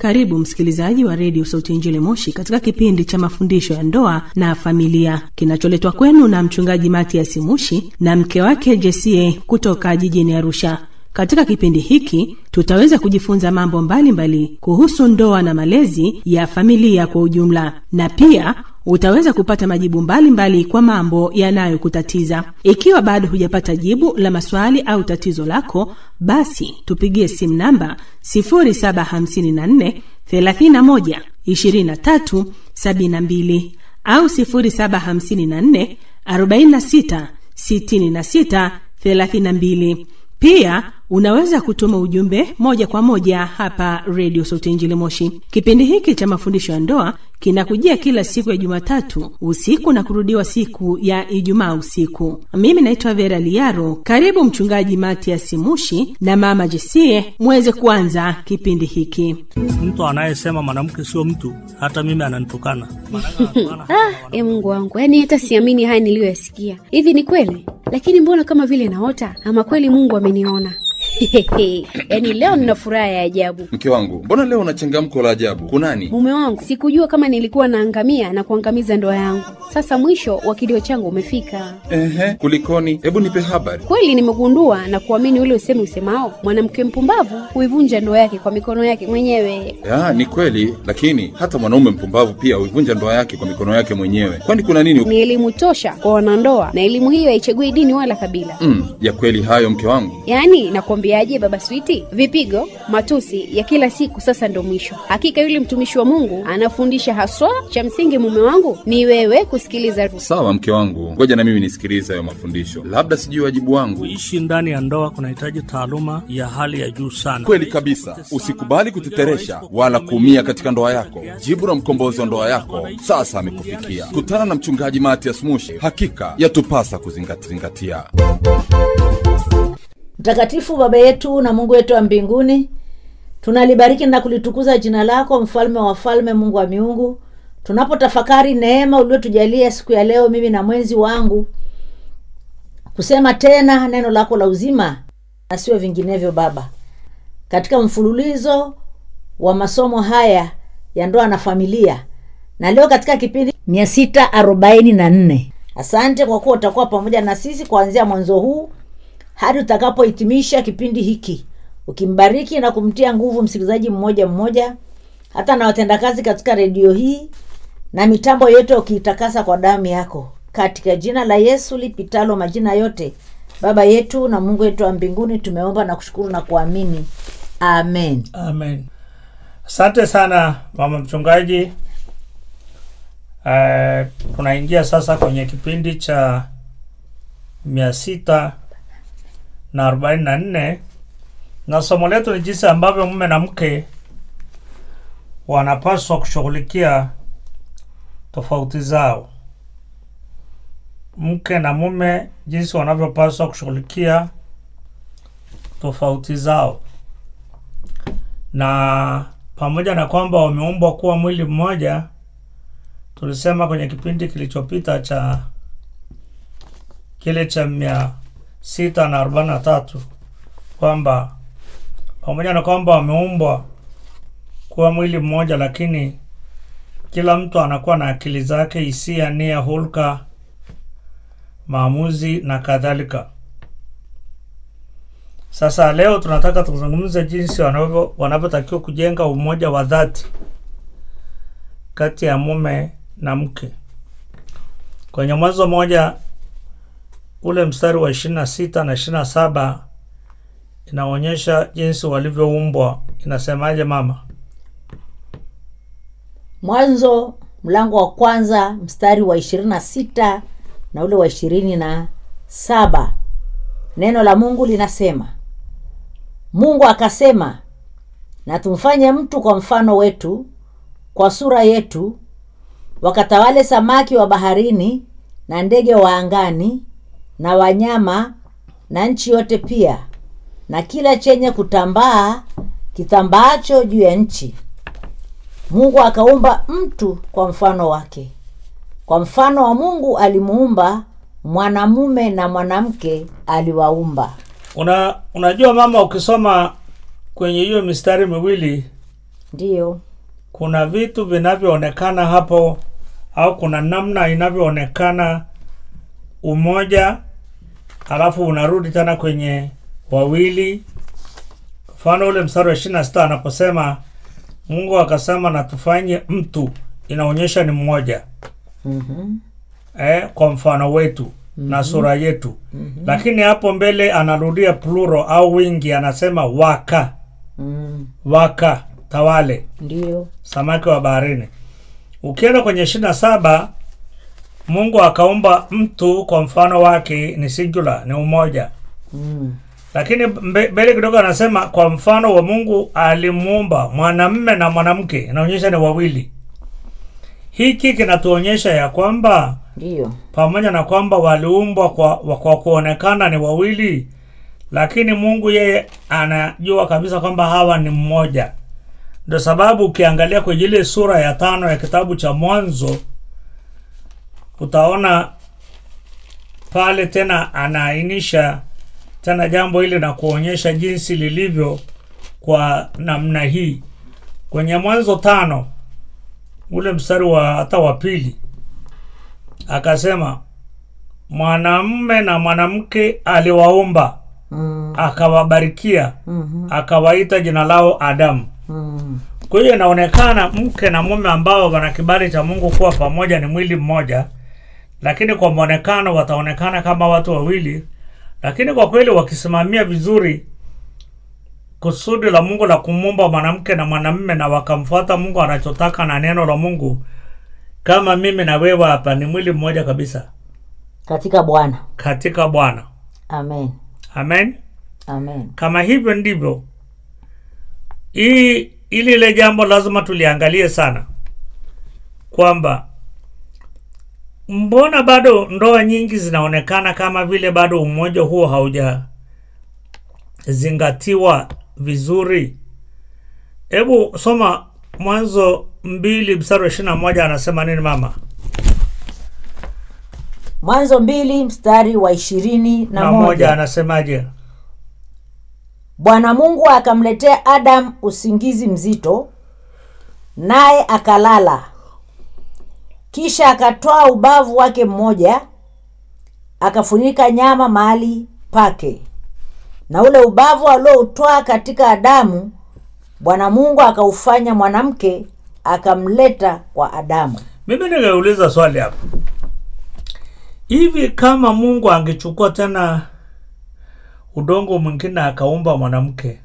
Karibu msikilizaji wa redio Sauti ya Injili Moshi katika kipindi cha mafundisho ya ndoa na familia kinacholetwa kwenu na mchungaji Matias Mushi na mke wake Jesie kutoka jijini Arusha. Katika kipindi hiki tutaweza kujifunza mambo mbalimbali mbali kuhusu ndoa na malezi ya familia kwa ujumla, na pia utaweza kupata majibu mbalimbali mbali kwa mambo yanayokutatiza. Ikiwa bado hujapata jibu la maswali au tatizo lako, basi tupigie simu namba 0754 31 23 72 au 0754 46 66 32. Pia unaweza kutuma ujumbe moja kwa moja hapa redio Sauti Injili Moshi. Kipindi hiki cha mafundisho ya ndoa kinakujia kila siku ya Jumatatu usiku na kurudiwa siku ya Ijumaa usiku. Mimi naitwa Vera Liaro. Karibu Mchungaji Matias Mushi na Mama Jesie muweze kuanza kipindi hiki. Mtu anayesema mwanamke sio mtu, hata mimi ananitukana. Ah, e Mungu wangu, yaani hata siamini haya niliyoyasikia. Hivi ni kweli? Lakini mbona kama vile naota, ama kweli Mungu ameniona? yaani leo nina furaha ya ajabu. Mke wangu, mbona leo una changamko la ajabu? Kunani? Mume wangu, sikujua kama nilikuwa naangamia na kuangamiza ndoa yangu. Sasa mwisho wa kilio changu umefika. Ehe, kulikoni? Hebu nipe habari. Kweli nimegundua na kuamini ule usemi usemao, mwanamke mpumbavu huivunja ndoa yake kwa mikono yake mwenyewe. Ya, ni kweli, lakini hata mwanaume mpumbavu pia huivunja ndoa yake kwa mikono yake mwenyewe. Kwani kuna nini? Ni elimu tosha kwa wanandoa, na elimu hiyo haichagui dini wala kabila. Mm, ya kweli hayo mke wangu. Yaani nakwambiaje, baba Switi, vipigo, matusi ya kila siku sasa ndo mwisho. Hakika yule mtumishi wa Mungu anafundisha haswa, cha msingi mume wangu ni wewe kusikiliza. Sawa mke wangu, ngoja na mimi nisikilize hayo mafundisho, labda sijui wajibu wangu. Kuishi ndani ya ndoa kunahitaji taaluma ya hali ya juu sana. Kweli kabisa, usikubali kuteteresha wala kuumia katika ndoa yako. Jibu la mkombozi wa ndoa yako sasa amekufikia. Kutana na mchungaji Matias Mushi, hakika yatupasa kuzingatia. Mtakatifu Baba yetu na Mungu wetu wa mbinguni, tunalibariki na kulitukuza jina lako, mfalme wa wafalme, Mungu wa miungu. Tunapotafakari neema uliotujalia siku ya leo, mimi na mwenzi wangu, kusema tena neno lako la uzima na sio vinginevyo, Baba, katika mfululizo wa masomo haya ya ndoa na familia, na leo katika kipindi mia sita arobaini na nne. Asante kwa kuwa utakuwa pamoja na sisi kuanzia mwanzo huu hadi utakapohitimisha kipindi hiki, ukimbariki na kumtia nguvu msikilizaji mmoja mmoja, hata na watendakazi katika redio hii na mitambo yote, ukiitakasa kwa damu yako, katika jina la Yesu lipitalo majina yote. Baba yetu na Mungu wetu wa mbinguni, tumeomba na kushukuru na kuamini, amen. Amen. Asante sana mama mchungaji. Uh, tunaingia sasa kwenye kipindi cha mia sita na arobaini na nne na somo letu ni jinsi ambavyo mume na mke wanapaswa kushughulikia tofauti zao. Mke na mume jinsi wanavyopaswa kushughulikia tofauti zao, na pamoja na kwamba wameumbwa kuwa mwili mmoja, tulisema kwenye kipindi kilichopita cha kile cha mia sita na arobaini na tatu kwamba pamoja na kwamba wameumbwa kuwa mwili mmoja, lakini kila mtu anakuwa na akili zake, hisia, nia, hulka, maamuzi na kadhalika. Sasa leo tunataka tuzungumze jinsi wanavyo wanavyotakiwa kujenga umoja wa dhati kati ya mume na mke. Kwenye Mwanzo moja ule mstari wa ishirini na sita na ishirini na saba inaonyesha jinsi walivyoumbwa. Inasemaje mama? Mwanzo mlango wa kwanza mstari wa ishirini na sita na ule wa ishirini na saba neno la Mungu linasema, Mungu akasema, na tumfanye mtu kwa mfano wetu, kwa sura yetu, wakatawale samaki wa baharini na ndege wa angani na wanyama na nchi yote pia na kila chenye kutambaa kitambaacho juu ya nchi. Mungu akaumba mtu kwa mfano wake, kwa mfano wa Mungu alimuumba, mwanamume na mwanamke aliwaumba. Una, unajua mama, ukisoma kwenye hiyo mistari miwili ndiyo kuna vitu vinavyoonekana hapo au kuna namna inavyoonekana umoja alafu unarudi tena kwenye wawili mfano ule mstari wa ishiri na sita anaposema mungu akasema na tufanye mtu inaonyesha ni mmoja mm-hmm. eh, kwa mfano wetu mm-hmm. na sura yetu mm-hmm. lakini hapo mbele anarudia pluro au wingi anasema waka mm. waka tawale ndiyo samaki wa baharini ukienda kwenye ishiri na saba mungu akaumba mtu kwa mfano wake ni singular ni umoja mm. lakini mbe- mbele kidogo anasema kwa mfano wa mungu alimuumba mwanamme na mwanamke inaonyesha ni wawili hiki kinatuonyesha ya kwamba ndiyo pamoja na kwamba waliumbwa kwa, wa- kwa kuonekana ni wawili lakini mungu yeye anajua kabisa kwamba hawa ni mmoja ndio sababu ukiangalia kwenye ile sura ya tano ya kitabu cha mwanzo utaona pale tena anaainisha tena jambo hili na kuonyesha jinsi lilivyo kwa namna hii kwenye mwanzo tano ule mstari wa hata wa pili akasema mwanamume na mwanamke aliwaumba mm. akawabarikia mm-hmm. akawaita jina lao adamu mm. kwa hiyo inaonekana mke na mume ambao wana kibali cha mungu kuwa pamoja ni mwili mmoja lakini kwa mwonekano wataonekana kama watu wawili lakini kwa kweli wakisimamia vizuri kusudi la mungu la kumumba mwanamke na mwanamume na wakamfuata mungu anachotaka na neno la mungu kama mimi na wewe hapa ni mwili mmoja kabisa katika bwana katika bwana amen amen amen kama hivyo ndivyo hii ili ile jambo lazima tuliangalie sana kwamba mbona bado ndoa nyingi zinaonekana kama vile bado umoja huo haujazingatiwa vizuri hebu soma mwanzo mbili mstari wa ishiri na moja anasema nini mama mwanzo mbili mstari wa ishirini na, na moja moja anasemaje bwana mungu akamletea adamu usingizi mzito naye akalala kisha akatoa ubavu wake mmoja akafunika nyama mahali pake na ule ubavu alioutwaa katika adamu bwana mungu akaufanya mwanamke akamleta kwa adamu mimi ningeuliza swali hapa hivi kama mungu angechukua tena udongo mwingine akaumba mwanamke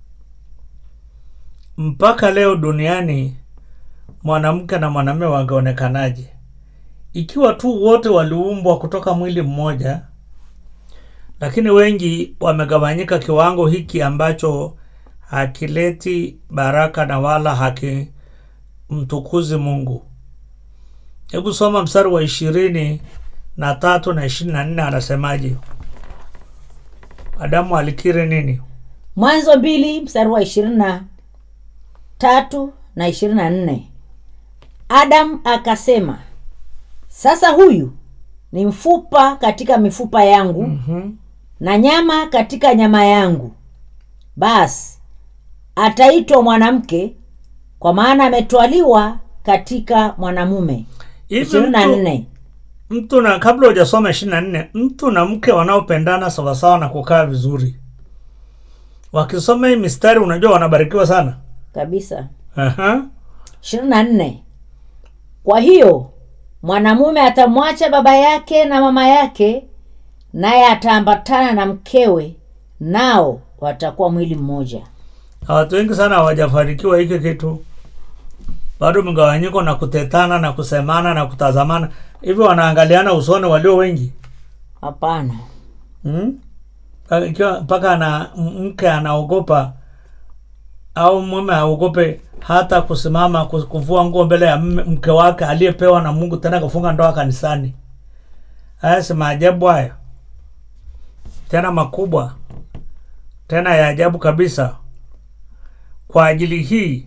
mpaka leo duniani mwanamke na mwanamume wangeonekanaje ikiwa tu wote waliumbwa kutoka mwili mmoja lakini wengi wamegawanyika kiwango hiki ambacho hakileti baraka na wala hakimtukuzi mungu hebu soma mstari wa ishirini na tatu na ishirini na nne anasemaje adamu alikiri nini mwanzo mbili mstari wa ishirini na tatu na ishirini na nne adamu akasema sasa huyu ni mfupa katika mifupa yangu mm-hmm. na nyama katika nyama yangu basi ataitwa mwanamke kwa maana ametwaliwa katika mwanamume hivi ishirini na mtu, nne mtu na kabla hujasoma ishirini na nne mtu na mke wanaopendana sawasawa na kukaa vizuri wakisoma hii mistari unajua wanabarikiwa sana kabisa Aha. ishirini na nne kwa hiyo mwanamume atamwacha baba yake na mama yake naye ataambatana na mkewe nao watakuwa mwili mmoja Na watu wengi sana hawajafanikiwa hiki kitu bado mgawanyiko na kutetana na kusemana na kutazamana hivyo wanaangaliana usoni walio wengi hapana Hmm? Mpaka- ikiwa mpaka ana m- mke anaogopa au mume aogope hata kusimama ku- kuvua nguo mbele ya mme- mke wake aliyepewa na mungu tena kufunga ndoa kanisani haya si maajabu haya tena makubwa tena ya ajabu kabisa kwa ajili hii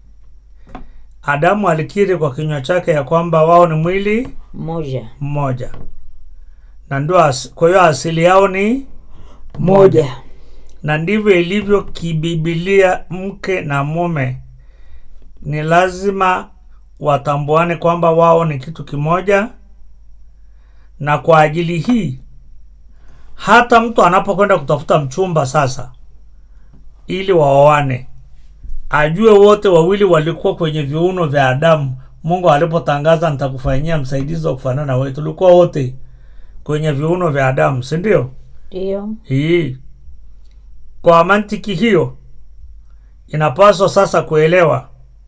adamu alikiri kwa kinywa chake ya kwamba wao ni mwili mmoja mmoja na ndio as- kwa hiyo asili yao ni moja na ndivyo ilivyo kibibilia mke na mume ni lazima watambuane kwamba wao ni kitu kimoja na kwa ajili hii hata mtu anapokwenda kutafuta mchumba sasa ili waoane ajue wote wawili walikuwa kwenye viuno vya adamu mungu alipotangaza nitakufanyia msaidizi wa kufanana na wewe tulikuwa wote kwenye viuno vya adamu si ndio ndio hii kwa mantiki hiyo inapaswa sasa kuelewa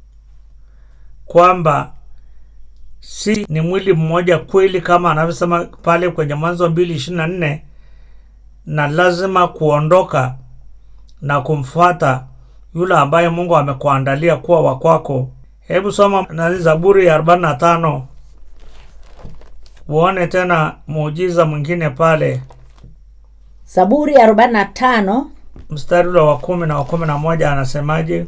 kwamba si ni mwili mmoja kweli kama anavyosema pale kwenye mwanzo mbili ishiri na nne na lazima kuondoka na kumfuata yule ambaye mungu amekuandalia kuwa wakwako hebu soma nani zaburi ya arobaini na tano uone tena muujiza mwingine pale zaburi ya arobaini na tano mstari ule wa kumi na wa kumi na moja anasemaje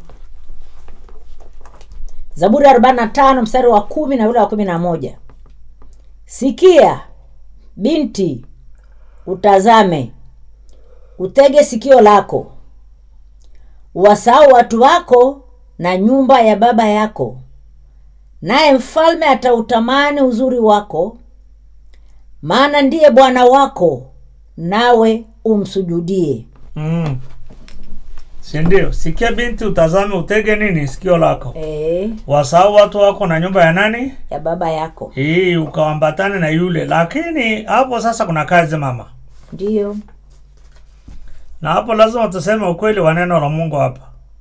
zaburi ya arobaini na tano mstari wa kumi na ule wa kumi na moja sikia binti utazame utege sikio lako wasahau watu wako na nyumba ya baba yako naye mfalme atautamani uzuri wako maana ndiye bwana wako nawe umsujudie mm. sindio sikia binti utazame utege nini sikio lako e, wasahau watu wako na nyumba ya nani ya baba yako hii ukawambatane na yule lakini hapo sasa kuna kazi mama ndiyo na hapo lazima tuseme ukweli wa neno la mungu hapa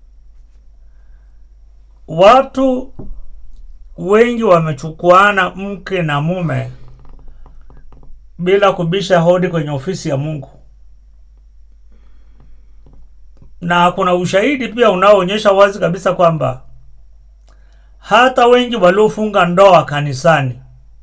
watu wengi wamechukuana mke na mume bila kubisha hodi kwenye ofisi ya mungu na kuna ushahidi pia unaoonyesha wazi kabisa kwamba hata wengi waliofunga ndoa kanisani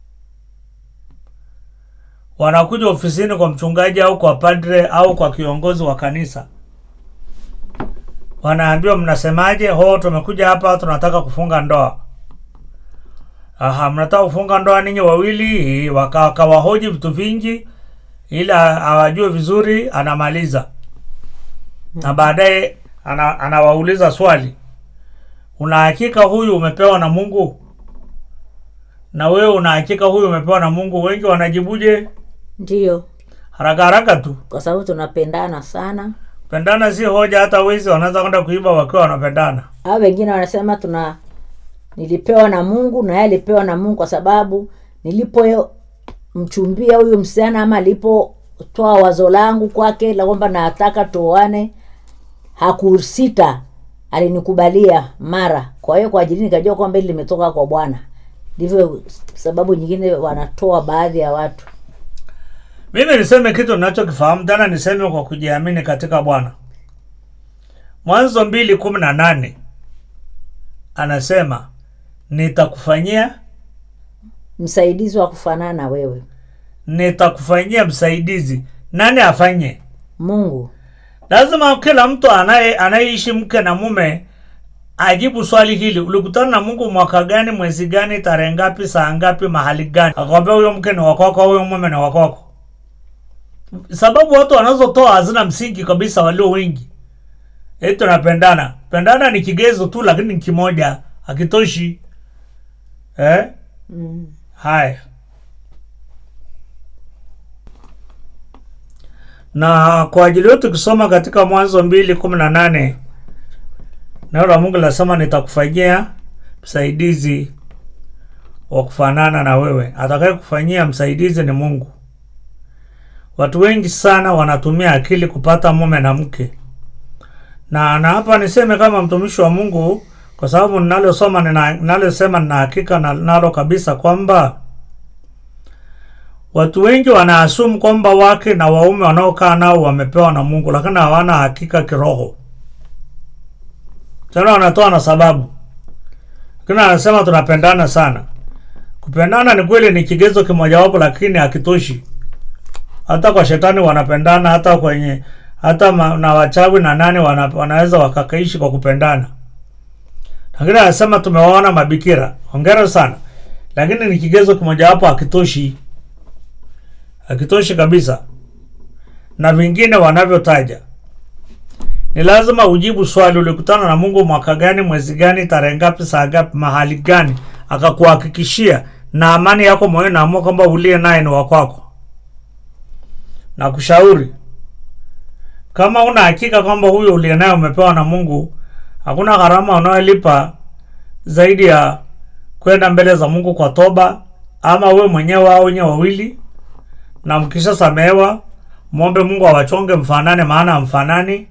wanakuja ofisini kwa mchungaji au kwa padre au kwa kiongozi wa kanisa wanaambiwa mnasemaje ho tumekuja hapa tunataka kufunga ndoa aha mnataka kufunga ndoa ninyi wawili waka- wakawahoji vitu vingi ili a- awajue vizuri anamaliza na baadaye ana, anawauliza swali una hakika huyu umepewa na mungu na wewe una hakika huyu umepewa na mungu wengi wanajibuje ndiyo haraka haraka tu kwa sababu tunapendana sana pendana si hoja hata wezi wanaweza kwenda kuiba wakiwa wanapendana au wengine wanasema tuna nilipewa na mungu na yeye alipewa na mungu kwa sababu nilipomchumbia huyu msichana ama alipotoa wazo langu kwake la kwamba nataka tuoane hakusita alinikubalia mara kwa hiyo kwa ajili nikajua kwamba hili limetoka kwa bwana ndivyo sababu nyingine wanatoa baadhi ya watu mimi niseme kitu ninachokifahamu tena niseme kwa kujiamini katika bwana mwanzo mbili kumi na nane anasema nitakufanyia msaidizi wa kufanana na wewe nitakufanyia msaidizi nani afanye mungu lazima kila mtu anaye anayeishi mke na mume ajibu swali hili ulikutana na mungu mwaka gani mwezi gani tarehe ngapi saa ngapi mahali gani akwambia huyo mke ni wakwako huyo mume ni wakwako sababu watu wanazotoa hazina msingi kabisa walio wengi eti tunapendana pendana ni kigezo tu lakini ni kimoja hakitoshi eh? mm. haya na kwa ajili yetu tukisoma katika mwanzo mbili kumi na nane neno la mungu linasema nitakufanyia msaidizi wa kufanana na wewe atakaye kufanyia msaidizi ni mungu watu wengi sana wanatumia akili kupata mume na mke na na hapa niseme kama mtumishi wa mungu kwa sababu ninalosoma nina- ninalosema nina hakika na- nalo kabisa kwamba watu wengi wanaasumu kwamba wake na waume wanaokaa nao wamepewa na mungu lakini hawana hakika kiroho tena wanatoa na sababu lakini anasema tunapendana sana kupendana ni kweli ni kigezo kimojawapo lakini hakitoshi hata kwa shetani wanapendana hata kwenye hata ma, na wachawi na nani wana, wanaweza wakakaishi kwa kupendana lakini anasema tumewaona mabikira hongera sana lakini ni kigezo kimojawapo hakitoshi hakitoshi kabisa na vingine wanavyotaja ni lazima ujibu swali ulikutana na mungu mwaka gani mwezi gani tarehe ngapi saa ngapi mahali gani akakuhakikishia na amani yako moyoni naamua kwamba uliye naye ni wakwako na kushauri kama una hakika kwamba huyo uliye naye umepewa na mungu hakuna gharama unayolipa zaidi ya kwenda mbele za mungu kwa toba ama we mwenyewe au nye wawili na mkisha samehewa mwombe mungu awachonge mfanane maana mfanani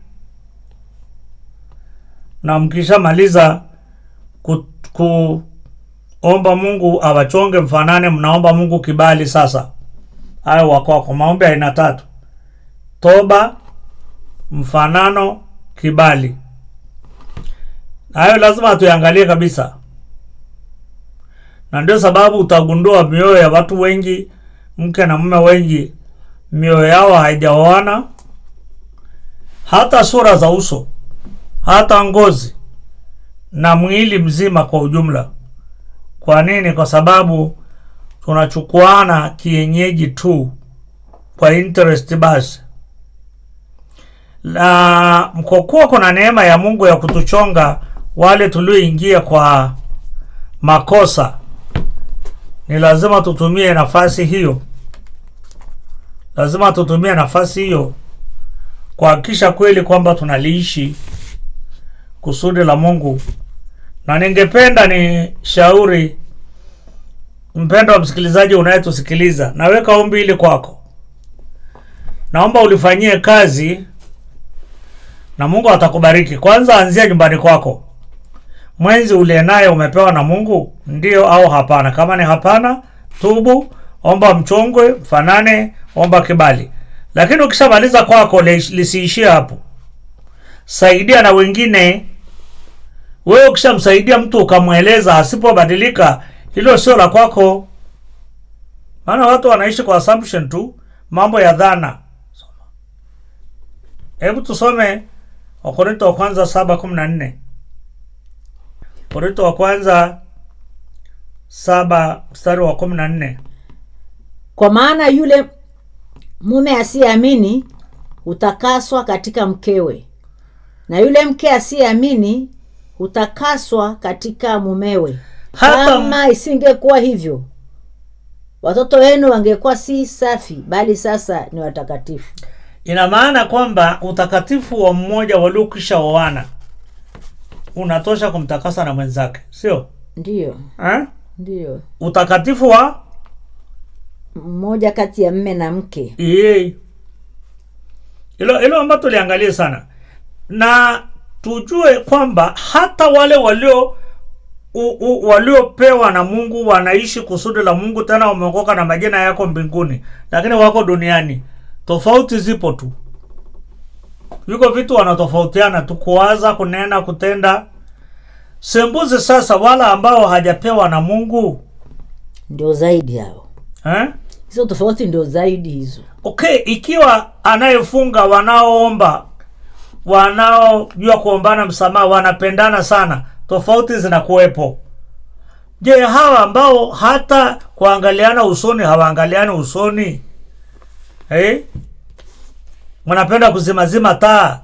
na mkishamaliza ku, kuomba mungu awachonge mfanane mnaomba mungu kibali sasa hayo wakwako maombi aina tatu toba mfanano kibali hayo lazima tuyangalie kabisa na ndio sababu utagundua mioyo ya watu wengi mke na mume wengi mioyo yao haijaoana hata sura za uso hata ngozi na mwili mzima kwa ujumla kwa nini kwa sababu tunachukuana kienyeji tu kwa interest basi na mkokuwa kuna neema ya mungu ya kutuchonga wale tulioingia kwa makosa ni lazima tutumie nafasi hiyo lazima tutumie nafasi hiyo kuhakikisha kweli kwamba tunaliishi kusudi la mungu na ningependa ni shauri mpendo wa msikilizaji unayetusikiliza naweka ombi hili kwako naomba ulifanyie kazi na mungu atakubariki kwanza anzia nyumbani kwako mwenzi uliye naye umepewa na mungu ndio au hapana kama ni hapana tubu omba mchongwe mfanane omba kibali lakini ukishamaliza kwako li- lisiishie hapo saidia na wengine wewe ukishamsaidia mtu ukamweleza asipobadilika hilo sio la kwako maana watu wanaishi kwa assumption tu mambo ya dhana hebu tusome wakorinto wa kwanza saba kumi na nne korinto wa kwanza saba mstari wa kumi na nne kwa maana yule mume asiyeamini hutakaswa katika mkewe na yule mke asiyeamini hutakaswa katika mumewe Hata- kama isingekuwa hivyo watoto wenu wangekuwa si safi bali sasa ni watakatifu ina maana kwamba utakatifu wa mmoja waliokisha oana unatosha kumtakasa na mwenzake sio ndiyo eh? ndiyo utakatifu wa mmoja kati ya mme na mke Yee. hilo hilo ambayo tuliangalia sana na tujue kwamba hata wale walio u, u, waliopewa na mungu wanaishi kusudi la mungu tena wameokoka na majina yako mbinguni lakini wako duniani tofauti zipo tu viko vitu wanatofautiana tu kuwaza kunena kutenda sembuzi sasa wala ambao hajapewa na mungu ndio zaidi hao eh? hizo tofauti ndio zaidi hizo okay ikiwa anayefunga wanaoomba wanaojua kuombana msamaha wanapendana sana tofauti zinakuwepo je hawa ambao hata kuangaliana usoni hawaangaliani usoni eh? mnapenda kuzimazima taa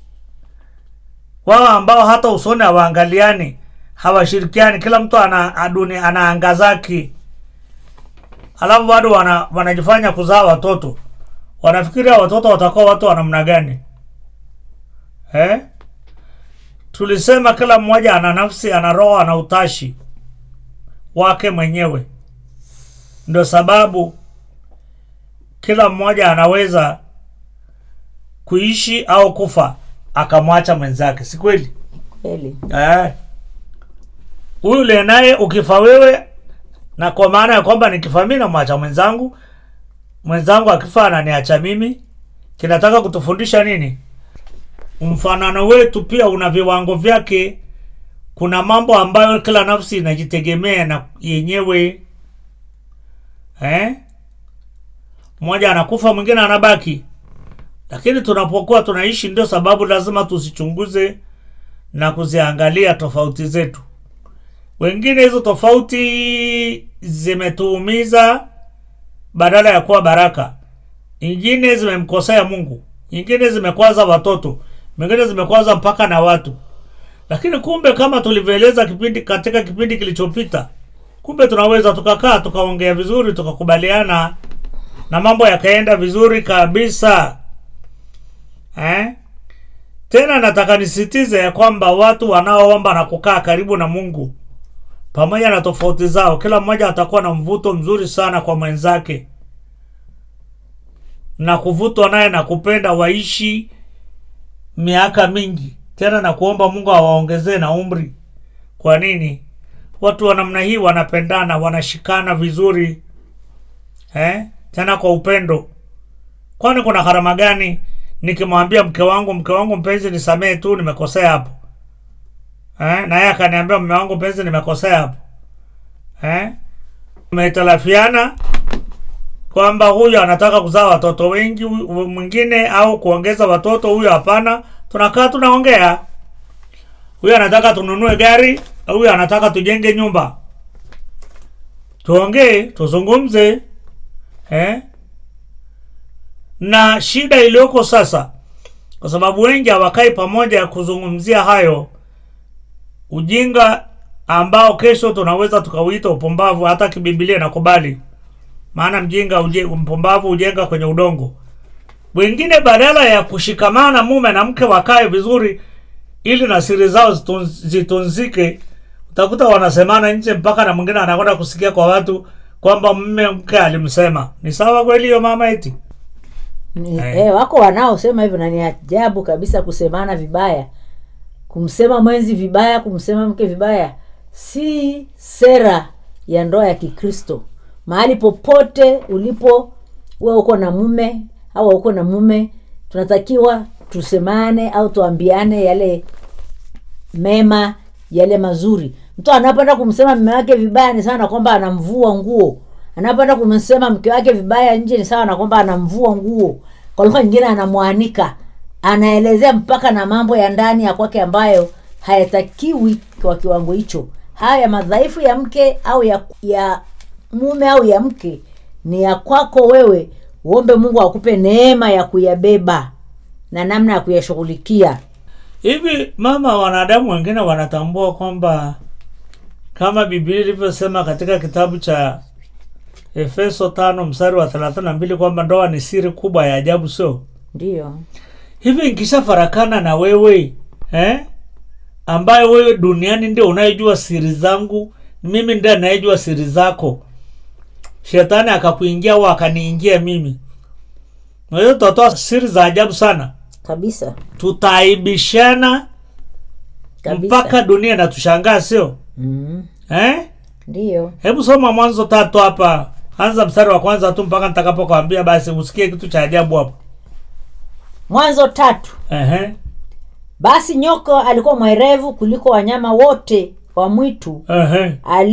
wao ambao hata usoni hawaangaliani hawashirikiani kila mtu ana aduni ana anga zake alafu bado wana, wanajifanya kuzaa watoto wanafikiria watoto watakuwa watu wa namna gani eh? tulisema kila mmoja ana nafsi ana roho ana utashi wake mwenyewe ndio sababu kila mmoja anaweza kuishi au kufa akamwacha mwenzake si kweli kweli Eh. huyu uliye naye ukifa wewe na kwa maana ya kwamba nikifa mimi namwacha mwenzangu mwenzangu akifa ananiacha mimi kinataka kutufundisha nini mfanano wetu pia una viwango vyake kuna mambo ambayo kila nafsi inajitegemea na yenyewe eh? mmoja anakufa mwingine anabaki lakini tunapokuwa tunaishi ndio sababu lazima tusichunguze na kuziangalia tofauti zetu wengine hizo tofauti zimetuumiza badala ya kuwa baraka nyingine zimemkosea mungu nyingine zimekwaza watoto mengine zimekwaza mpaka na watu lakini kumbe kama tulivyoeleza kipindi katika kipindi kilichopita kumbe tunaweza tukakaa tukaongea vizuri tukakubaliana na mambo yakaenda vizuri kabisa eh? tena nataka nisitize ya kwamba watu wanaoomba na kukaa karibu na mungu pamoja na tofauti zao kila mmoja atakuwa na mvuto mzuri sana kwa mwenzake na kuvutwa naye na kupenda waishi miaka mingi tena na kuomba mungu awaongezee na umri kwa nini watu wa namna hii wanapendana wanashikana vizuri eh? tena kwa upendo kwani kuna gharama gani nikimwambia mke wangu mke wangu mpenzi nisamehe tu nimekosea hapo eh? na yeye akaniambia mme wangu mpenzi nimekosea hapo eh? umetalafiana kwamba huyu anataka kuzaa watoto wengi huyu mwingine au kuongeza watoto huyu hapana tunakaa tunaongea huyu anataka tununue gari huyu anataka tujenge nyumba tuongee tuzungumze eh? na shida iliyoko sasa kwa sababu wengi hawakai pamoja ya kuzungumzia hayo ujinga ambao kesho tunaweza tukauita upumbavu hata kibibilia nakubali maana mjinga uje, mpumbavu hujenga kwenye udongo wengine badala ya kushikamana mume na mke wakae vizuri ili na siri zao zitun- zitunzike utakuta wanasemana nje mpaka na mwingine anakwenda kusikia kwa watu kwamba mme mke alimsema ni sawa kweli hiyo mama eti Ni, Eh. eh, wako wanaosema hivyo na ni ajabu kabisa kusemana vibaya kumsema mwenzi vibaya kumsema mke vibaya si sera ya ndoa ya kikristo mahali popote ulipo uwe uko na mume au uko na mume tunatakiwa tusemane au tuambiane yale mema yale mazuri mtu anapenda kumsema mme wake vibaya ni sawa na kwamba anamvua nguo anapenda kumsema mke wake vibaya nje ni sawa na kwamba anamvua nguo kwa lugha nyingine anamwanika anaelezea mpaka na mambo ya ndani ya kwake ambayo hayatakiwi kwa kiwango hicho haya madhaifu ya mke au ya, ya mume au ya mke ni ya kwako wewe uombe mungu akupe neema ya kuyabeba na namna ya kuyashughulikia hivi mama wanadamu wengine wanatambua kwamba kama biblia ilivyosema katika kitabu cha efeso tano mstari wa thelathini na mbili kwamba ndoa ni siri kubwa ya ajabu sio ndiyo hivi nkishafarakana na wewe eh? ambaye wewe duniani ndio unayejua siri zangu mimi ndiye anayejua siri zako shetani akakuingia au akaniingia mimi kwa hiyo tutatoa siri za ajabu sana kabisa tutaaibishana kabisa mpaka dunia inatushangaa sio mm, eh? ndiyo hebu soma mwanzo tatu hapa anza mstari wa kwanza tu mpaka nitakapokwambia basi usikie kitu cha ajabu hapo mwanzo tatu Ehe, basi nyoka alikuwa mwerevu kuliko wanyama wote wa mwitu ehe,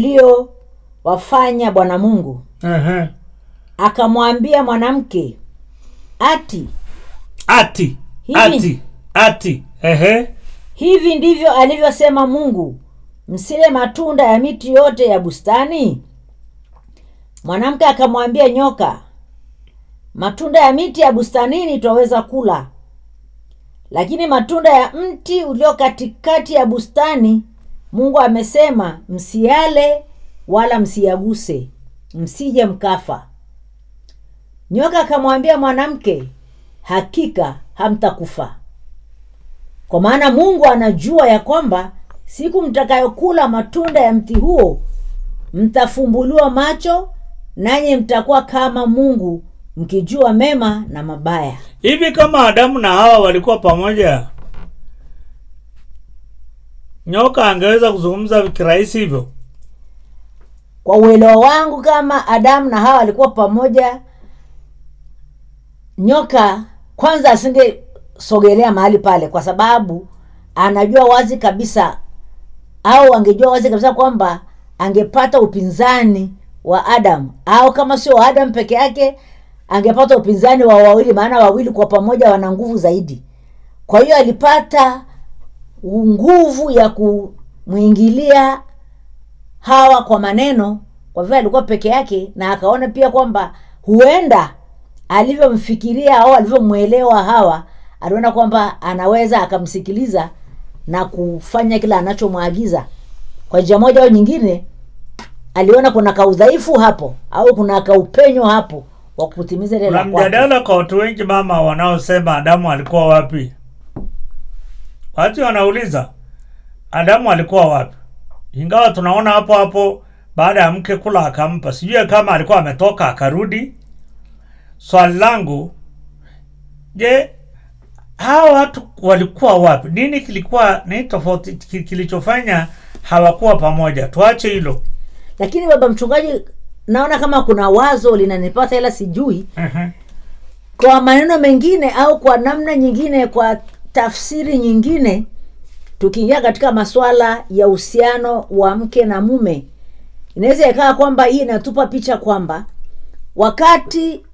aliowafanya bwana mungu ehe. akamwambia mwanamke ati ati Hivi. ati ati ehe hivi ndivyo alivyosema mungu msile matunda ya miti yote ya bustani mwanamke akamwambia nyoka matunda ya miti ya bustanini twaweza kula lakini matunda ya mti ulio katikati ya bustani mungu amesema msiale wala msiyaguse msije mkafa nyoka akamwambia mwanamke hakika hamtakufa kwa maana mungu anajua ya kwamba siku mtakayokula matunda ya mti huo mtafumbuliwa macho nanyi mtakuwa kama mungu mkijua mema na mabaya hivi kama adamu na hawa walikuwa pamoja nyoka angeweza kuzungumza kirahisi hivyo kwa uelewa wangu kama adamu na hawa walikuwa pamoja nyoka kwanza asingesogelea mahali pale kwa sababu anajua wazi kabisa au angejua wazi kabisa kwamba angepata upinzani wa adamu au kama sio wa adamu peke yake angepata upinzani wa wawili maana wawili kwa pamoja wana nguvu zaidi kwa hiyo alipata nguvu ya kumwingilia hawa kwa maneno kwa vile alikuwa peke yake na akaona pia kwamba huenda alivyomfikiria au alivyomwelewa hawa aliona kwamba anaweza akamsikiliza na kufanya kile anachomwagiza kwa njia moja au nyingine aliona kuna kaudhaifu hapo au kuna kaupenyo hapo wa kutimiza ile kuna la kwake mjadala kwa watu wengi mama wanaosema adamu alikuwa wapi watu wanauliza adamu alikuwa wapi ingawa tunaona hapo hapo baada ya mke kula akampa sijui kama alikuwa ametoka akarudi swali langu je hawa watu walikuwa wapi nini kilikuwa nini tofauti ki- kilichofanya hawakuwa pamoja tuache hilo lakini baba mchungaji naona kama kuna wazo linanipata ila sijui Mhm. kwa maneno mengine au kwa namna nyingine kwa tafsiri nyingine tukiingia katika masuala ya uhusiano wa mke na mume inaweza ikawa kwamba hii inatupa picha kwamba wakati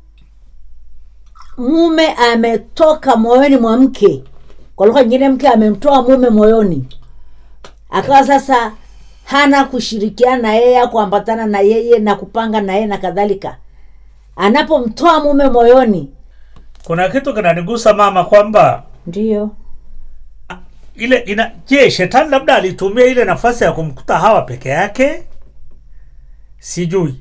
mume ametoka moyoni mwa mke kwa lugha nyingine mke amemtoa mume moyoni akawa sasa hana kushirikiana na yeye au kuambatana na yeye na kupanga na yeye na kadhalika anapomtoa mume moyoni kuna kitu kinanigusa mama kwamba ndiyo ile ina je shetani labda alitumia ile nafasi ya kumkuta hawa peke yake sijui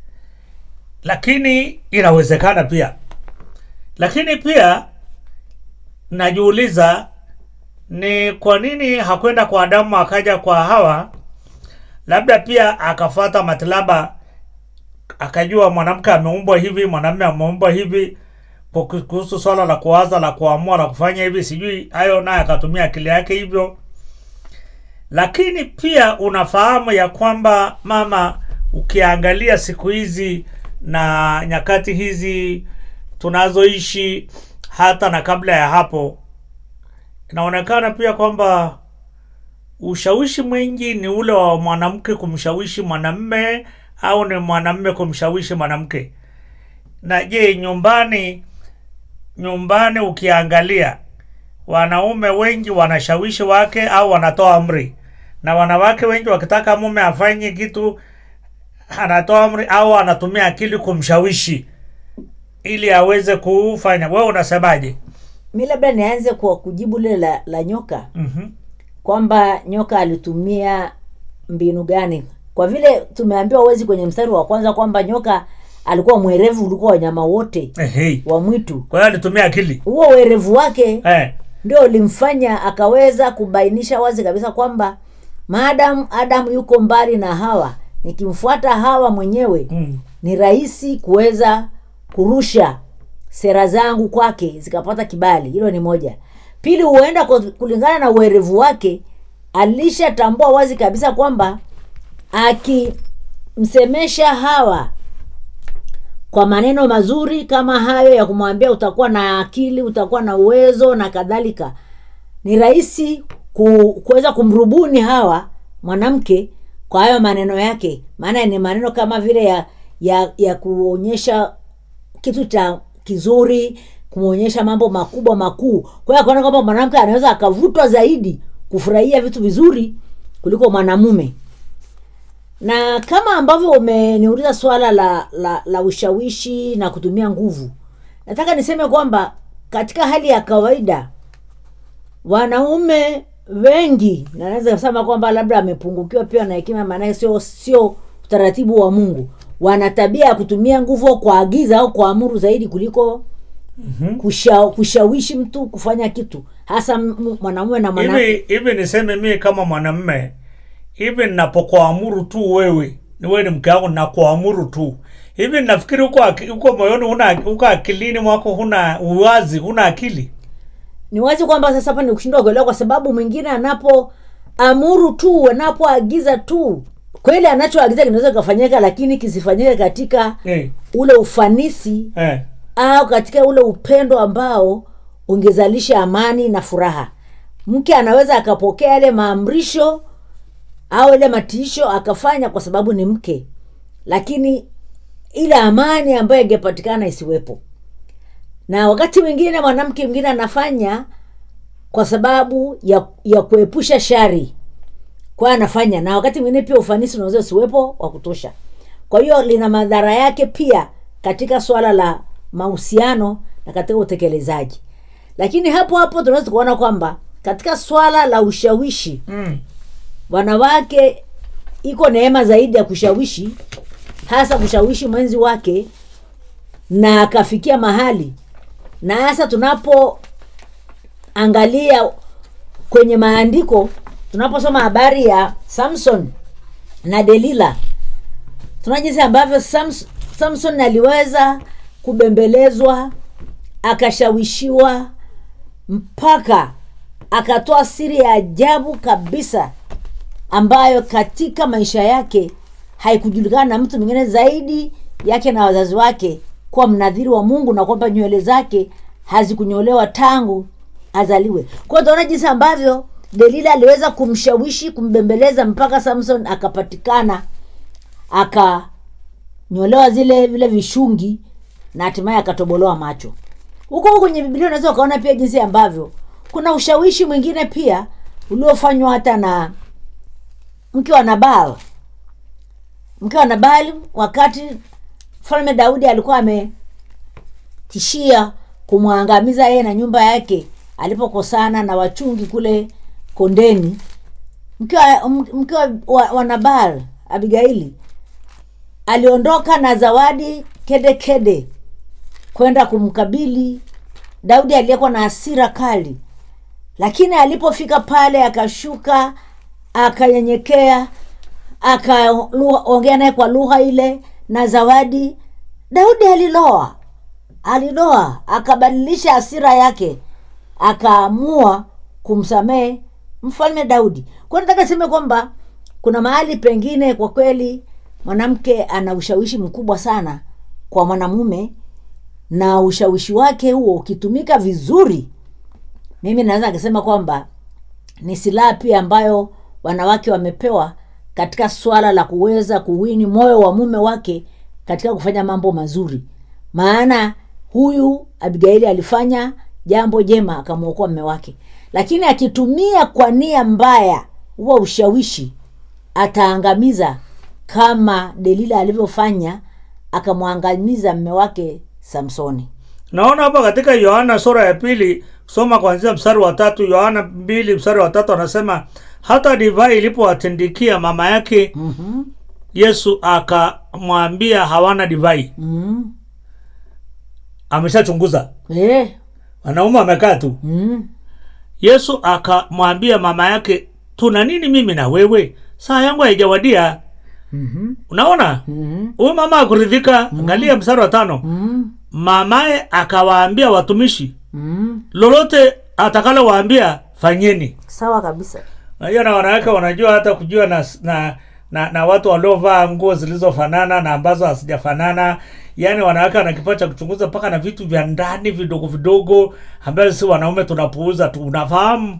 lakini inawezekana pia lakini pia najiuliza ni kwa nini hakwenda kwa adamu akaja kwa hawa labda pia akafata matilaba akajua mwanamke ameumbwa hivi mwanamume ameumbwa hivi kwa ku- kuhusu swala la kuwaza la kuamua la kufanya hivi sijui hayo naye akatumia akili yake hivyo lakini pia unafahamu ya kwamba mama ukiangalia siku hizi na nyakati hizi tunazoishi hata na kabla ya hapo inaonekana pia kwamba ushawishi mwingi ni ule wa mwanamke kumshawishi mwanamme au ni mwanamme kumshawishi mwanamke na je nyumbani nyumbani ukiangalia wanaume wengi wanashawishi wake au wanatoa amri na wanawake wengi wakitaka mume afanye kitu anatoa amri au anatumia akili kumshawishi ili aweze kufanya wewe unasemaje mi labda nianze kwa kujibu lile la, la nyoka mm-hmm. kwamba nyoka alitumia mbinu gani kwa vile tumeambiwa wezi kwenye mstari wa kwanza kwamba nyoka alikuwa mwerevu ulikuwa wanyama wote hey. wa mwitu kwa hiyo alitumia akili huo uerevu wake eh. ndio ulimfanya akaweza kubainisha wazi kabisa kwamba maadamu adamu yuko mbali na hawa nikimfuata hawa mwenyewe mm. ni rahisi kuweza kurusha sera zangu kwake zikapata kibali hilo ni moja pili huenda kwa- kulingana na uerevu wake alishatambua wazi kabisa kwamba akimsemesha hawa kwa maneno mazuri kama hayo ya kumwambia utakuwa na akili utakuwa na uwezo na kadhalika ni rahisi ku, kuweza kumrubuni hawa mwanamke kwa hayo maneno yake maana ni maneno kama vile ya ya ya kuonyesha kitu cha kizuri kumwonyesha mambo makubwa makuu kwa hiyo akaona kwamba mwanamke anaweza akavutwa zaidi kufurahia vitu vizuri kuliko mwanamume na kama ambavyo umeniuliza swala la, la la ushawishi na kutumia nguvu nataka niseme kwamba katika hali ya kawaida wanaume wengi na naweza kusema kwamba labda amepungukiwa pia na hekima maanake sio sio utaratibu wa mungu wana tabia ya kutumia nguvu au kuagiza au kuamuru zaidi kuliko mm-hmm. kusha, kushawishi mtu kufanya kitu hasa m- mwanamume na mwanamke hivi hivi niseme mimi kama mwanamme hivi ninapokuamuru tu wewe ni wewe ni mke wangu nakuamuru tu hivi nafikiri huko aki- huko moyoni huna huko akilini mwako huna uwazi huna akili ni wazi kwamba sasa hapa ni kushindwa kuelewa kwa sababu mwingine anapoamuru tu anapoagiza tu kweli anachoagiza kinaweza kikafanyika lakini kisifanyike katika eh, ule ufanisi eh. au katika ule upendo ambao ungezalisha amani na furaha mke anaweza akapokea yale maamrisho au ile matiisho akafanya kwa sababu ni mke lakini ile amani ambayo ingepatikana isiwepo na wakati mwingine mwanamke mwingine anafanya kwa sababu ya ya kuepusha shari kwa hiyo anafanya na wakati mwingine pia ufanisi unaweza usiwepo wa kutosha kwa hiyo lina madhara yake pia katika swala la mahusiano na katika utekelezaji lakini hapo hapo tunaweza kuona kwamba katika swala la ushawishi mm. wanawake iko neema zaidi ya kushawishi hasa kushawishi mwenzi wake na akafikia mahali na hasa tunapoangalia kwenye maandiko tunaposoma habari ya samson na delila tuna jinsi ambavyo Sams, samson aliweza kubembelezwa akashawishiwa mpaka akatoa siri ya ajabu kabisa ambayo katika maisha yake haikujulikana na mtu mwingine zaidi yake na wazazi wake kuwa mnadhiri wa mungu na kwamba nywele zake hazikunyolewa tangu azaliwe kwao tunaona jinsi ambavyo delila aliweza kumshawishi kumbembeleza mpaka samson akapatikana akanyolewa zile vile vishungi na hatimaye akatobolewa macho huko huko kwenye biblia unaweza ukaona pia jinsi ambavyo kuna ushawishi mwingine pia uliofanywa hata na mke wa nabal mke wa nabali wakati mfalme daudi alikuwa ametishia kumwangamiza yeye na nyumba yake alipokosana na wachungi kule kondeni mke wa, mke wa, wa, wa nabal abigaili aliondoka na zawadi kede kede kwenda kumkabili daudi aliyekuwa na hasira kali lakini alipofika pale akashuka akanyenyekea akaongea naye kwa lugha ile na zawadi daudi aliloa aliloa akabadilisha hasira yake akaamua kumsamehe mfalme daudi kwa nataka seme kwamba kuna mahali pengine kwa kweli mwanamke ana ushawishi mkubwa sana kwa mwanamume na ushawishi wake huo ukitumika vizuri mimi naweza nikasema kwamba ni silaha pia ambayo wanawake wamepewa katika swala la kuweza kuwini moyo wa mume wake katika kufanya mambo mazuri maana huyu abigaili alifanya jambo jema akamwokoa mme wake lakini akitumia kwa nia mbaya huwa ushawishi ataangamiza kama delila alivyofanya akamwangamiza mme wake samsoni naona hapa katika yohana sura ya pili soma kuanzia mstari wa tatu yohana mbili mstari wa tatu anasema hata divai ilipowatindikia mama yake mm-hmm. yesu akamwambia hawana divai mm. ameshachunguza eh. wanaume wamekaa tu mm. yesu akamwambia mama yake tuna nini mimi na wewe saa yangu haijawadia mm-hmm. unaona mm-hmm. huyu mama akuridhika angalia mstari wa tano mm. mamaye akawaambia watumishi mm. lolote atakalowaambia fanyeni sawa kabisa unajua na wanawake wanajua hata kujua na na na, na watu waliovaa nguo zilizofanana na ambazo hazijafanana yaani wanawake wana kipawa cha kuchunguza mpaka na vitu vya ndani vidogo vidogo ambavyo si wanaume tunapuuza tu unafahamu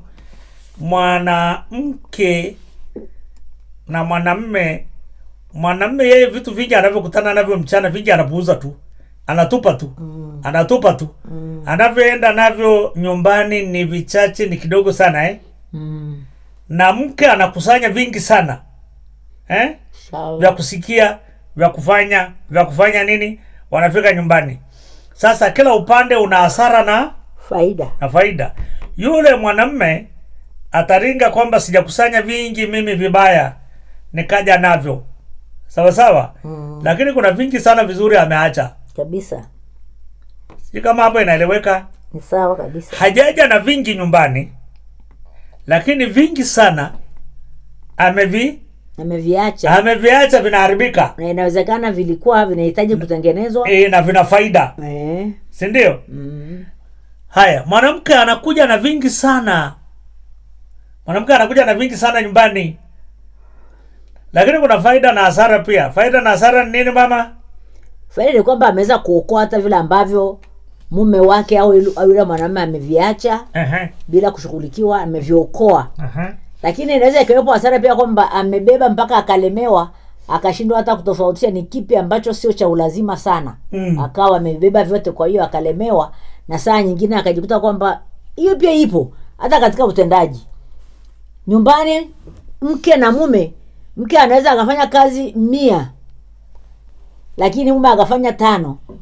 mwanamke na mwanamme mwanamme yeye vitu vingi anavyokutana navyo mchana vingi anapuuza tu anatupa tu mm. anatupa tu mm. anavyoenda navyo nyumbani ni vichache ni kidogo sana eh? mm. na mke anakusanya vingi sana eh? sawa vya kusikia vya kufanya vya kufanya nini wanafika nyumbani sasa kila upande una hasara na faida na faida yule mwanamme ataringa kwamba sijakusanya vingi mimi vibaya nikaja navyo sawa sawa mm. lakini kuna vingi sana vizuri ameacha kabisa sijui kama hapo inaeleweka ni sawa kabisa hajaja na vingi nyumbani lakini vingi sana amevi ameviacha ameviacha vinaharibika na inawezekana vilikuwa vinahitaji kutengenezwa e, na vina faida eh. si ndio mm. haya mwanamke anakuja na vingi sana mwanamke anakuja na vingi sana nyumbani lakini kuna faida na hasara pia faida na hasara ni nini mama faida ni kwamba ameweza kuokoa hata vile ambavyo mume wake au yule- au yule mwanamume ameviacha Ehe, bila kushughulikiwa ameviokoa ehe. lakini inaweza ikiwepo hasara pia kwamba amebeba mpaka akalemewa akashindwa hata kutofautisha ni kipi ambacho sio cha ulazima sana Mm. akawa amebeba vyote kwa hiyo akalemewa na saa nyingine akajikuta kwamba hiyo pia ipo hata katika utendaji nyumbani mke na mume mke anaweza akafanya kazi mia lakini mume akafanya tano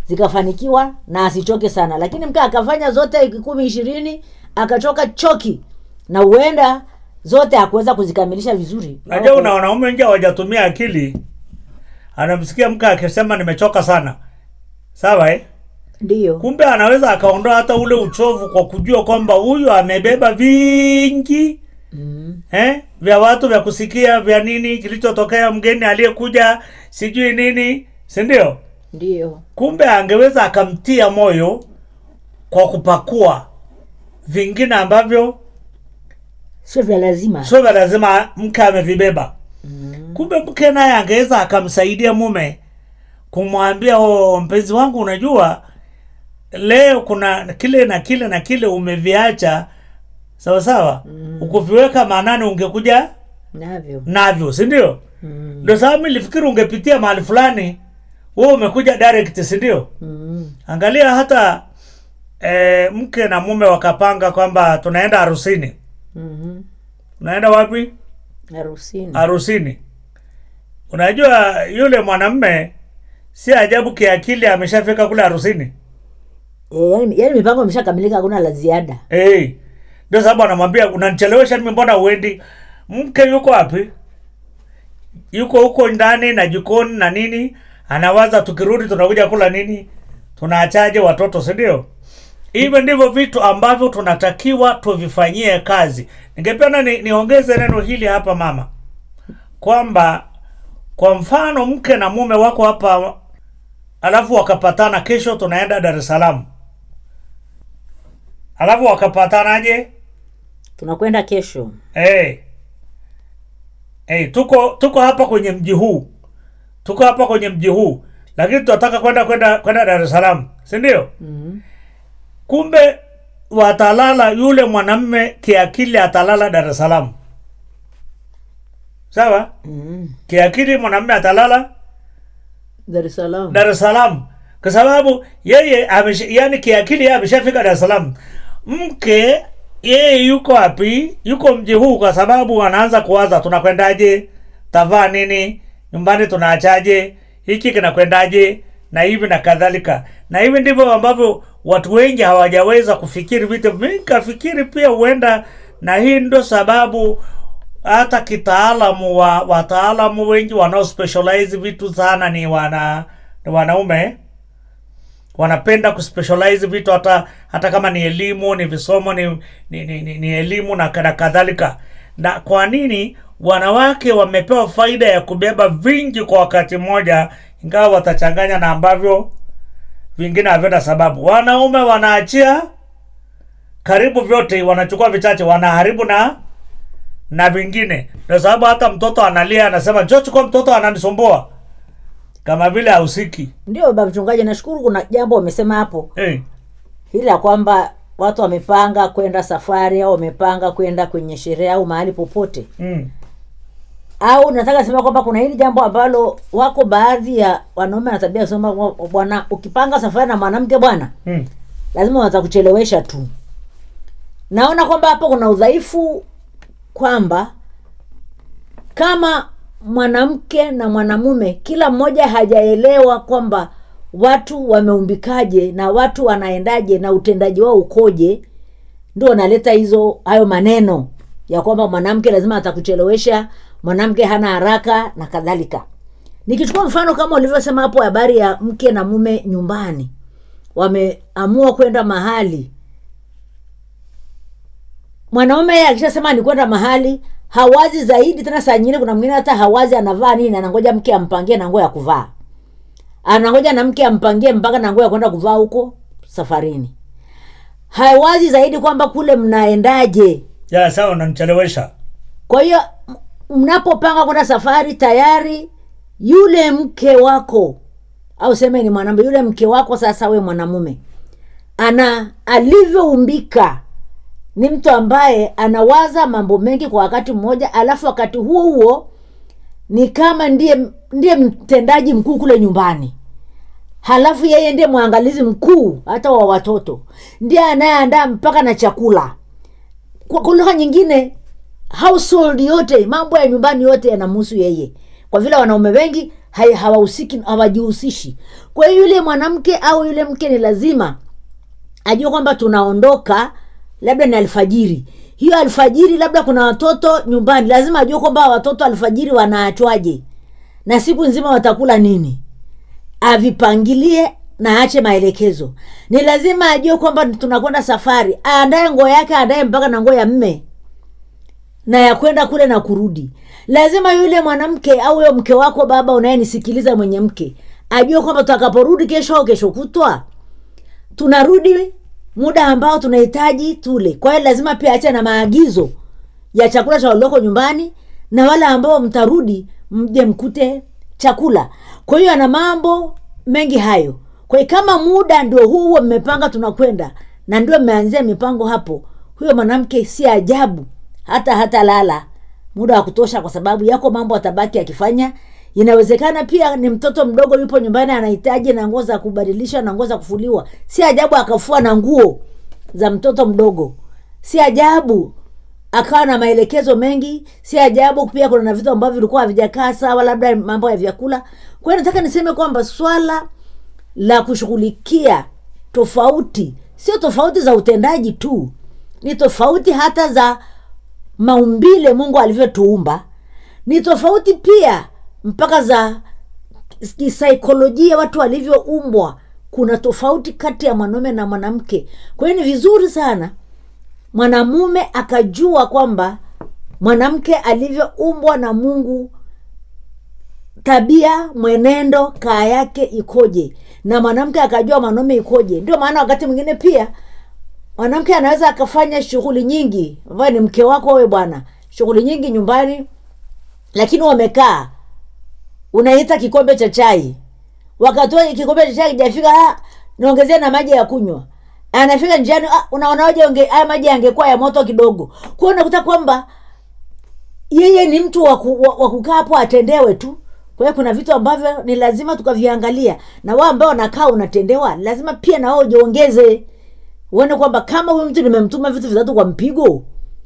zikafanikiwa na asichoke sana lakini mke akafanya zote kumi ishirini akachoka choki na huenda zote hakuweza kuzikamilisha vizuri najua una wanaume wengi hawajatumia akili anamsikia mke akisema nimechoka sana sawa eh? ndiyo kumbe anaweza akaondoa hata ule uchovu kwa kujua kwamba huyu amebeba vingi mm. eh? vya watu vya kusikia vya nini kilichotokea mgeni aliyekuja sijui nini si ndio ndiyo kumbe angeweza akamtia moyo kwa kupakua vingine ambavyo sio vya lazima sio vya lazima mke amevibeba kumbe mke naye angeweza akamsaidia mume kumwambia oh, mpenzi wangu unajua leo kuna kile na kile na kile umeviacha sawa sawa mm. ukuviweka maanani ungekuja navyo navyo si ndio mm. ndio sababu nilifikiri ungepitia mahali fulani wewe umekuja direct si ndio Mm. angalia hata e, mke na mume wakapanga kwamba tunaenda harusini Mhm. unaenda wapi harusini harusini unajua yule mwanamme si ajabu kiakili ameshafika kule harusini e, yani, yani mipango imeshakamilika hakuna la ziada hey. ndio sababu anamwambia unanichelewesha mimi mbona uendi mke yuko wapi yuko huko ndani na jikoni na nini anawaza tukirudi tunakuja kula nini tunaachaje watoto si ndio hivyo ndivyo vitu ambavyo tunatakiwa tuvifanyie kazi ningependa ni, niongeze neno hili hapa mama kwamba kwa mfano mke na mume wako hapa alafu wakapatana kesho tunaenda dar es salaam alafu wakapatanaje tunakwenda kesho hey. Hey, tuko tuko hapa kwenye mji huu tuko hapa kwenye mji huu lakini tunataka kwenda kwenda kwenda dar es salaam si ndio mm. kumbe watalala yule mwanamme kiakili atalala dar es salaam sawa Mm. kiakili mwanamme atalala dar es salaam dar es salaam kwa sababu yeye amesha, yani kiakili yeye ameshafika dar es salaam mke yeye yuko wapi yuko mji huu kwa sababu anaanza kuwaza tunakwendaje tavaa nini nyumbani tunaachaje hiki kinakwendaje na hivi na kadhalika na hivi ndivyo ambavyo watu wengi hawajaweza kufikiri vitu mi kafikiri pia huenda na hii ndo sababu hata kitaalamu wa wataalamu wengi wanao specialize vitu sana ni wana ni wanaume wanapenda kuspecialize vitu hata hata kama ni elimu ni visomo ni, ni, ni, ni, ni elimu na na kadhalika na kwa nini wanawake wamepewa faida ya kubeba vingi kwa wakati mmoja ingawa watachanganya na ambavyo vingine havina sababu wanaume wanaachia karibu vyote wanachukua vichache wanaharibu na na vingine ndio sababu hata mtoto analia anasema njoo chukua mtoto ananisumbua kama vile hausiki ndio baba mchungaji nashukuru kuna jambo wamesema hapo hey. hili la kwamba watu wamepanga kwenda safari au wamepanga kwenda kwenye sherehe au mahali popote mm. au nataka sema kwamba kuna hili jambo ambalo wako baadhi ya wanaume na tabia kusema kwamba, bwana ukipanga safari na mwanamke bwana Mm. lazima watakuchelewesha tu naona kwamba hapo kuna udhaifu kwamba kama mwanamke na mwanamume kila mmoja hajaelewa kwamba watu wameumbikaje na watu wanaendaje na utendaji wao ukoje ndio wanaleta hizo hayo maneno ya kwamba mwanamke lazima atakuchelewesha mwanamke hana haraka na kadhalika nikichukua mfano kama ulivyosema hapo habari ya mke na mume nyumbani wameamua kwenda mahali mwanaume yeye akishasema ni kwenda mahali hawazi zaidi tena saa nyingine kuna mwingine hata hawazi anavaa nini anangoja mke ampangie na nguo ya kuvaa anangoja na mke ampangie mpaka na nguo ya kwenda kuvaa huko safarini hawazi zaidi kwamba kule mnaendaje ya sawa unanichelewesha kwa hiyo m- mnapopanga kwenda safari tayari yule mke wako au seme ni mwanamume yule mke wako sasa we mwanamume ana alivyoumbika ni mtu ambaye anawaza mambo mengi kwa wakati mmoja alafu wakati huo huo ni kama ndiye ndiye mtendaji mkuu kule nyumbani halafu yeye ndiye mwangalizi mkuu hata wa watoto ndiye anayeandaa mpaka na chakula kwa kwa lugha nyingine household yote mambo ya nyumbani yote yanamhusu yeye kwa vile wanaume wengi hai- hawahusiki hawajihusishi kwa hiyo yule mwanamke au yule mke ni lazima ajue kwamba tunaondoka labda ni alfajiri hiyo alfajiri labda kuna watoto nyumbani lazima ajue kwamba watoto alfajiri wanaachwaje na siku nzima watakula nini avipangilie na aache maelekezo ni lazima ajue kwamba tunakwenda safari aandae nguo yake aandae mpaka na nguo ya mme na ya kwenda kule na kurudi lazima yule mwanamke au huyo mke wako baba unayenisikiliza mwenye mke ajue kwamba tutakaporudi kesho au kesho kutwa tunarudi muda ambao tunahitaji tule kwa hiyo lazima pia ache na maagizo ya chakula cha walioko nyumbani na wale ambao mtarudi mje mkute chakula kwa hiyo ana mambo mengi hayo kwa hiyo kama muda ndio huu huo mmepanga tunakwenda na ndio mmeanzia mipango hapo huyo mwanamke si ajabu hata hata lala muda wa kutosha kwa sababu yako mambo atabaki akifanya inawezekana pia ni mtoto mdogo yupo nyumbani anahitaji na nguo za kubadilisha na nguo za kufuliwa si ajabu akafua na nguo za mtoto mdogo si ajabu akawa na maelekezo mengi si ajabu pia kuna na vitu ambavyo vilikuwa havijakaa sawa labda mambo ya vyakula kwa hiyo nataka niseme kwamba swala la kushughulikia tofauti sio tofauti za utendaji tu ni tofauti hata za maumbile mungu alivyotuumba ni tofauti pia mpaka za kisaikolojia watu walivyoumbwa kuna tofauti kati ya mwanaume na mwanamke kwa hiyo ni vizuri sana mwanamume akajua kwamba mwanamke alivyoumbwa na mungu tabia mwenendo kaa yake ikoje na mwanamke akajua mwanaume ikoje ndio maana wakati mwingine pia mwanamke anaweza akafanya shughuli nyingi ambayo ni mke wako wewe bwana shughuli nyingi nyumbani lakini wamekaa unaita kikombe cha chai wakati huo kikombe cha chai kijafika ah, niongezee na maji ya kunywa anafika njiani ah, unaonaje unge- haya maji yangekuwa ya moto kidogo kwao unakuta kwamba yeye ni mtu wa ku- wa wa kukaa hapo atendewe tu kwa hiyo kuna vitu ambavyo ni lazima tukaviangalia na wao ambao wanakaa unatendewa lazima pia na wao ujiongeze uone kwamba kama huyu mtu nimemtuma vitu vitatu kwa mpigo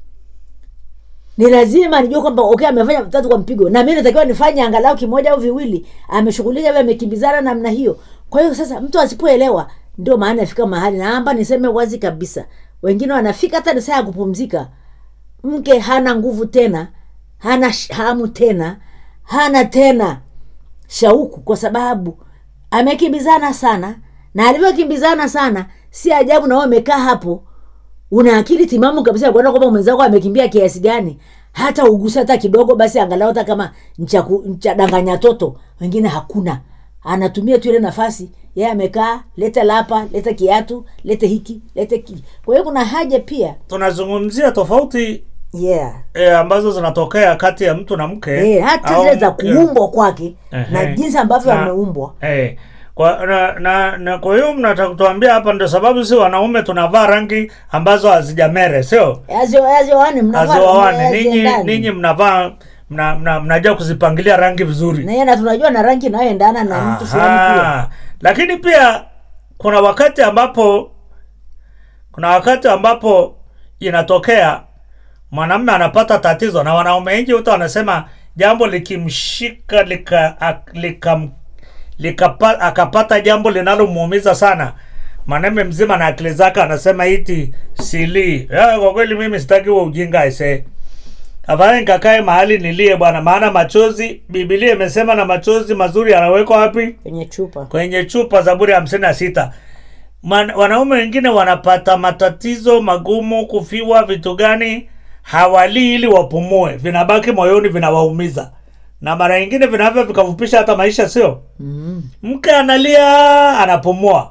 ni lazima nijue kwamba okay amefanya vitatu kwa mpigo na mi natakiwa nifanye angalau kimoja au viwili ameshughulika vile amekimbizana namna hiyo kwa hiyo sasa mtu asipoelewa ndio maana afika mahali naamba niseme wazi kabisa wengine wanafika hata ni saa ya kupumzika mke hana nguvu tena hana sh- hamu tena hana tena shauku kwa sababu amekimbizana sana na alivyokimbizana sana si ajabu na wewe umekaa hapo una akili timamu kabisa ya kuona kwamba mwenzako amekimbia kiasi gani hata ugusa hata kidogo basi angalau hata kama ncha- ncha danganya toto wengine hakuna anatumia tu ile nafasi yeye amekaa leta lapa leta kiatu lete hiki lete ki kwa hiyo kuna haja pia tunazungumzia tofauti yeah e, ambazo zinatokea kati ya mtu na mke Eh, hata au zile za mke- kuumbwa kwake na Ehe. jinsi ambavyo Na- ameumbwa Eh, kwa na, na, na kwa hiyo mnataka kutuambia hapa ndio sababu si wanaume tunavaa rangi ambazo hazijamere sio azioane hazioane ninyi ninyi mnavaa mna, mna, mnajua kuzipangilia rangi vizuri naye na tunajua na rangi inayoendana na mtu fulani pia Aha. lakini pia kuna wakati ambapo kuna wakati ambapo inatokea mwanamume anapata tatizo na wanaume wengi wote wanasema jambo likimshika lika, ak- lika, lika, akapata jambo linalomuumiza sana mwanamume mzima na akili zake anasema iti sili ya, kwa kweli mimi sitaki huo ujinga aisee afadhali nikakae mahali nilie bwana maana machozi bibilia imesema na machozi mazuri yanawekwa wapi kwenye chupa kwenye chupa zaburi ya hamsini na sita Man- wanaume wengine wanapata matatizo magumu kufiwa vitu gani hawalii ili wapumue vinabaki moyoni vinawaumiza na mara nyingine vinavyo vikafupisha hata maisha sio mm. mke analia anapumua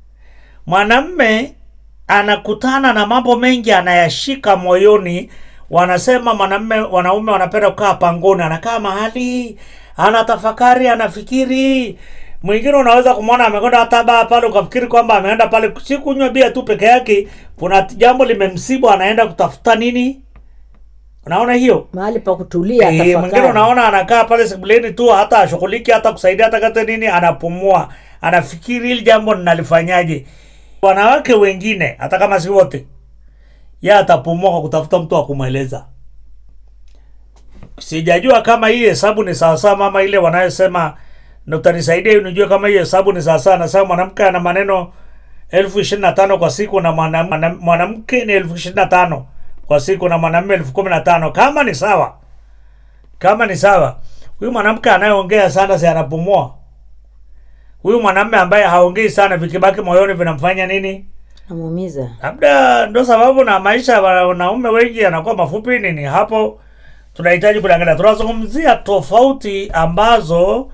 mwanamme anakutana na mambo mengi anayashika moyoni wanasema mwanamme wanaume wanapenda kukaa pangoni anakaa mahali anatafakari anafikiri mwingine unaweza kumwona amekwenda hata baa pale ukafikiri kwamba ameenda pale si kunywa bia tu peke yake kuna jambo limemsibu anaenda kutafuta nini unaona hiyo mahali pa kutulia Eh, mwingine tafakari. unaona anakaa pale sebuleni tu hata ashughuliki hata kusaidia hata kata nini anapumua anafikiri hili jambo ninalifanyaje wanawake wengine hata kama si wote ye atapumua kwa kutafuta mtu wa kumweleza sijajua kama hii hesabu ni sawasawa mama ile wanayosema na utanisaidia ili nijue kama hiyo hesabu ni sawasawa nasema mwanamke ana maneno elfu ishirini na tano kwa siku na mwana- mwana- mwanamke ni elfu ishirini na tano kwa siku na mwanamume elfu kumi na tano kama ni sawa kama ni sawa huyu mwanamke anayeongea sana si anapumua huyu mwanamume ambaye haongei sana vikibaki moyoni vinamfanya nini namuumiza labda ndo sababu na maisha ya wanaume wengi yanakuwa mafupi nini hapo tunahitaji kuliangalia tunazungumzia tofauti ambazo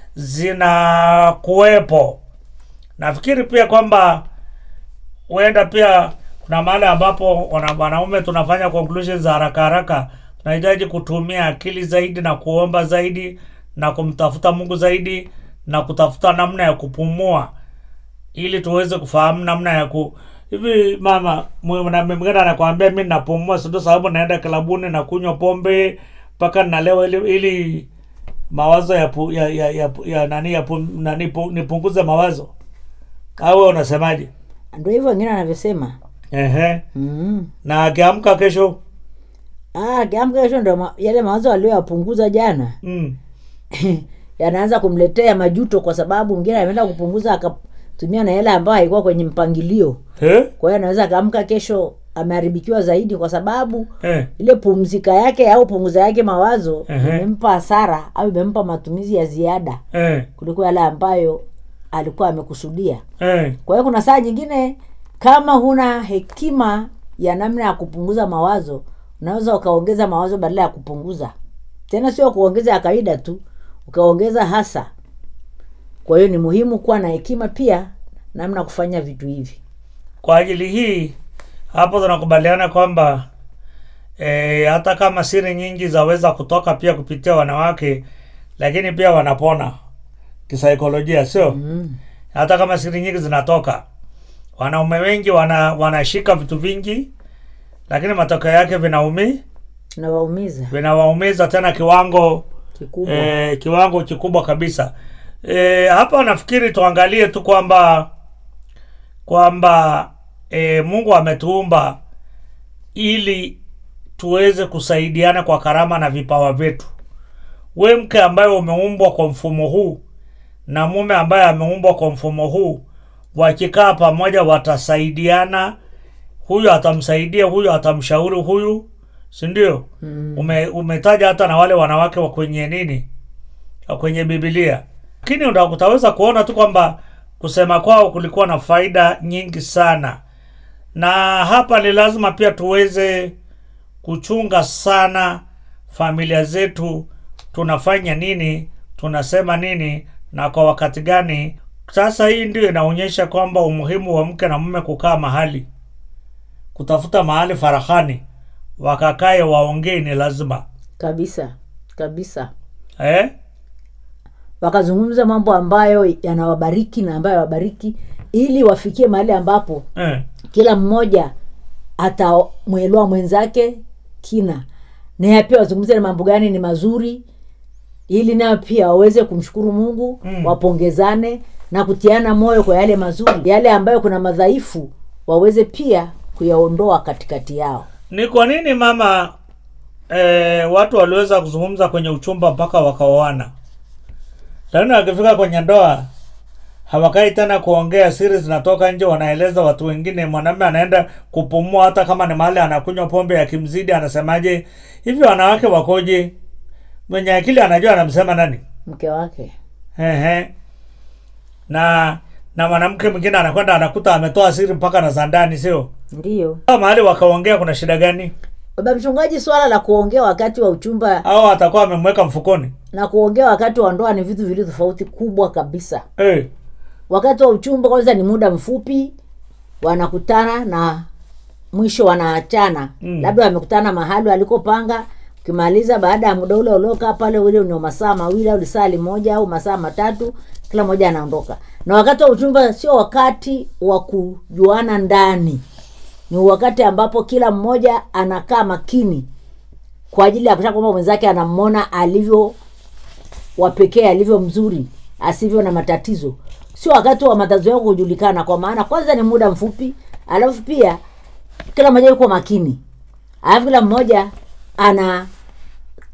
zinakuwepo nafikiri pia kwamba huenda pia kuna mahali ambapo wana- wanaume tunafanya conclusions za haraka haraka tunahitaji kutumia akili zaidi na kuomba zaidi na kumtafuta mungu zaidi na kutafuta namna ya kupumua ili tuweze kufahamu namna ya ku hivi mama mwanamume mwingine anakwambia mi napumua sindo sababu naenda klabuni na kunywa pombe mpaka nalewa ili, ili mawazo ya, pu, ya, ya, ya, ya nani ya pu, nani pu, nipunguze mawazo au wewe unasemaje ndo hivyo wengine anavyosema ehe mm. na akiamka kesho ah, kiamka kesho ndo ma, yale mawazo aliyoyapunguza jana mm. yanaanza kumletea majuto kwa sababu mwingine ameenda kupunguza akatumia na hela ambayo haikuwa kwenye mpangilio eh? kwa hiyo anaweza akaamka kesho ameharibikiwa zaidi kwa sababu Eh. ile pumzika yake au punguza yake mawazo Ehe. imempa hasara au imempa matumizi ya ziada Eh. kuliko yale ambayo alikuwa amekusudia Eh. kwa hiyo kuna saa nyingine kama huna hekima ya namna ya kupunguza mawazo unaweza ukaongeza mawazo badala ya kupunguza tena sio kuongeza ya kawaida tu ukaongeza hasa kwa hiyo ni muhimu kuwa na hekima pia namna ya kufanya vitu hivi kwa ajili hii hapo tunakubaliana kwamba e, hata kama siri nyingi zaweza kutoka pia kupitia wanawake lakini pia wanapona kisaikolojia sio mm. hata kama siri nyingi zinatoka wanaume wengi wana wanashika vitu vingi lakini matokeo yake vinaumi nawaumiza vinawaumiza tena kiwango kikubwa e, kiwango kikubwa kabisa e, hapa nafikiri tuangalie tu kwamba kwamba e, mungu ametuumba ili tuweze kusaidiana kwa karama na vipawa vyetu we mke ambaye umeumbwa kwa mfumo huu na mume ambaye ameumbwa kwa mfumo huu wakikaa pamoja watasaidiana huyu atamsaidia huyu atamshauri huyu sindio mm. Ume, umetaja hata na wale wanawake wa kwenye nini wa kwenye bibilia lakini uta- utaweza kuona tu kwamba kusema kwao kulikuwa na faida nyingi sana na hapa ni lazima pia tuweze kuchunga sana familia zetu tunafanya nini tunasema nini na kwa wakati gani sasa hii ndio inaonyesha kwamba umuhimu wa mke na mume kukaa mahali kutafuta mahali farahani wakakae waongee ni lazima kabisa kabisa eh? wakazungumza mambo ambayo yanawabariki na ambayo yawabariki ili wafikie mahali ambapo Eh. kila mmoja atamwelewa mwenzake kina naye pia wazungumze na mambo gani ni mazuri ili nayo pia waweze kumshukuru mungu Mm. wapongezane na kutiana moyo kwa yale mazuri yale ambayo kuna madhaifu waweze pia kuyaondoa katikati yao ni kwa nini mama eh, watu waliweza kuzungumza kwenye uchumba mpaka wakaoana lakini wakifika kwenye ndoa hawakai tena kuongea siri zinatoka nje wanaeleza watu wengine mwanamume anaenda kupumua hata kama ni mahali anakunywa pombe ya kimzidi anasemaje hivi wanawake wakoje mwenye akili anajua anamsema nani mke wake Ehe. na na mwanamke mwingine anakwenda anakuta ametoa siri mpaka na za ndani sio ndiyo Kama mahali wakaongea kuna shida gani baba mchungaji swala la kuongea wakati wa uchumba au atakuwa amemweka mfukoni na kuongea wakati wa ndoa ni vitu vili tofauti kubwa kabisa eh. wakati wa uchumba kwanza ni muda mfupi wanakutana na mwisho wanaachana Mm. labda wamekutana mahali walikopanga ukimaliza baada ya muda ule uliokaa pale ule ni masaa mawili au lisaa limoja au masaa matatu kila mmoja anaondoka na wakati wa uchumba sio wakati wa kujuana ndani ni wakati ambapo kila mmoja anakaa makini kwa ajili ya kuhakikisha kwamba mwenzake anamwona alivyo wa pekee alivyo mzuri asivyo na matatizo sio wakati wa matatizo yako kujulikana kwa maana kwanza ni muda mfupi alafu pia kila mmoja yuko makini alafu kila mmoja ana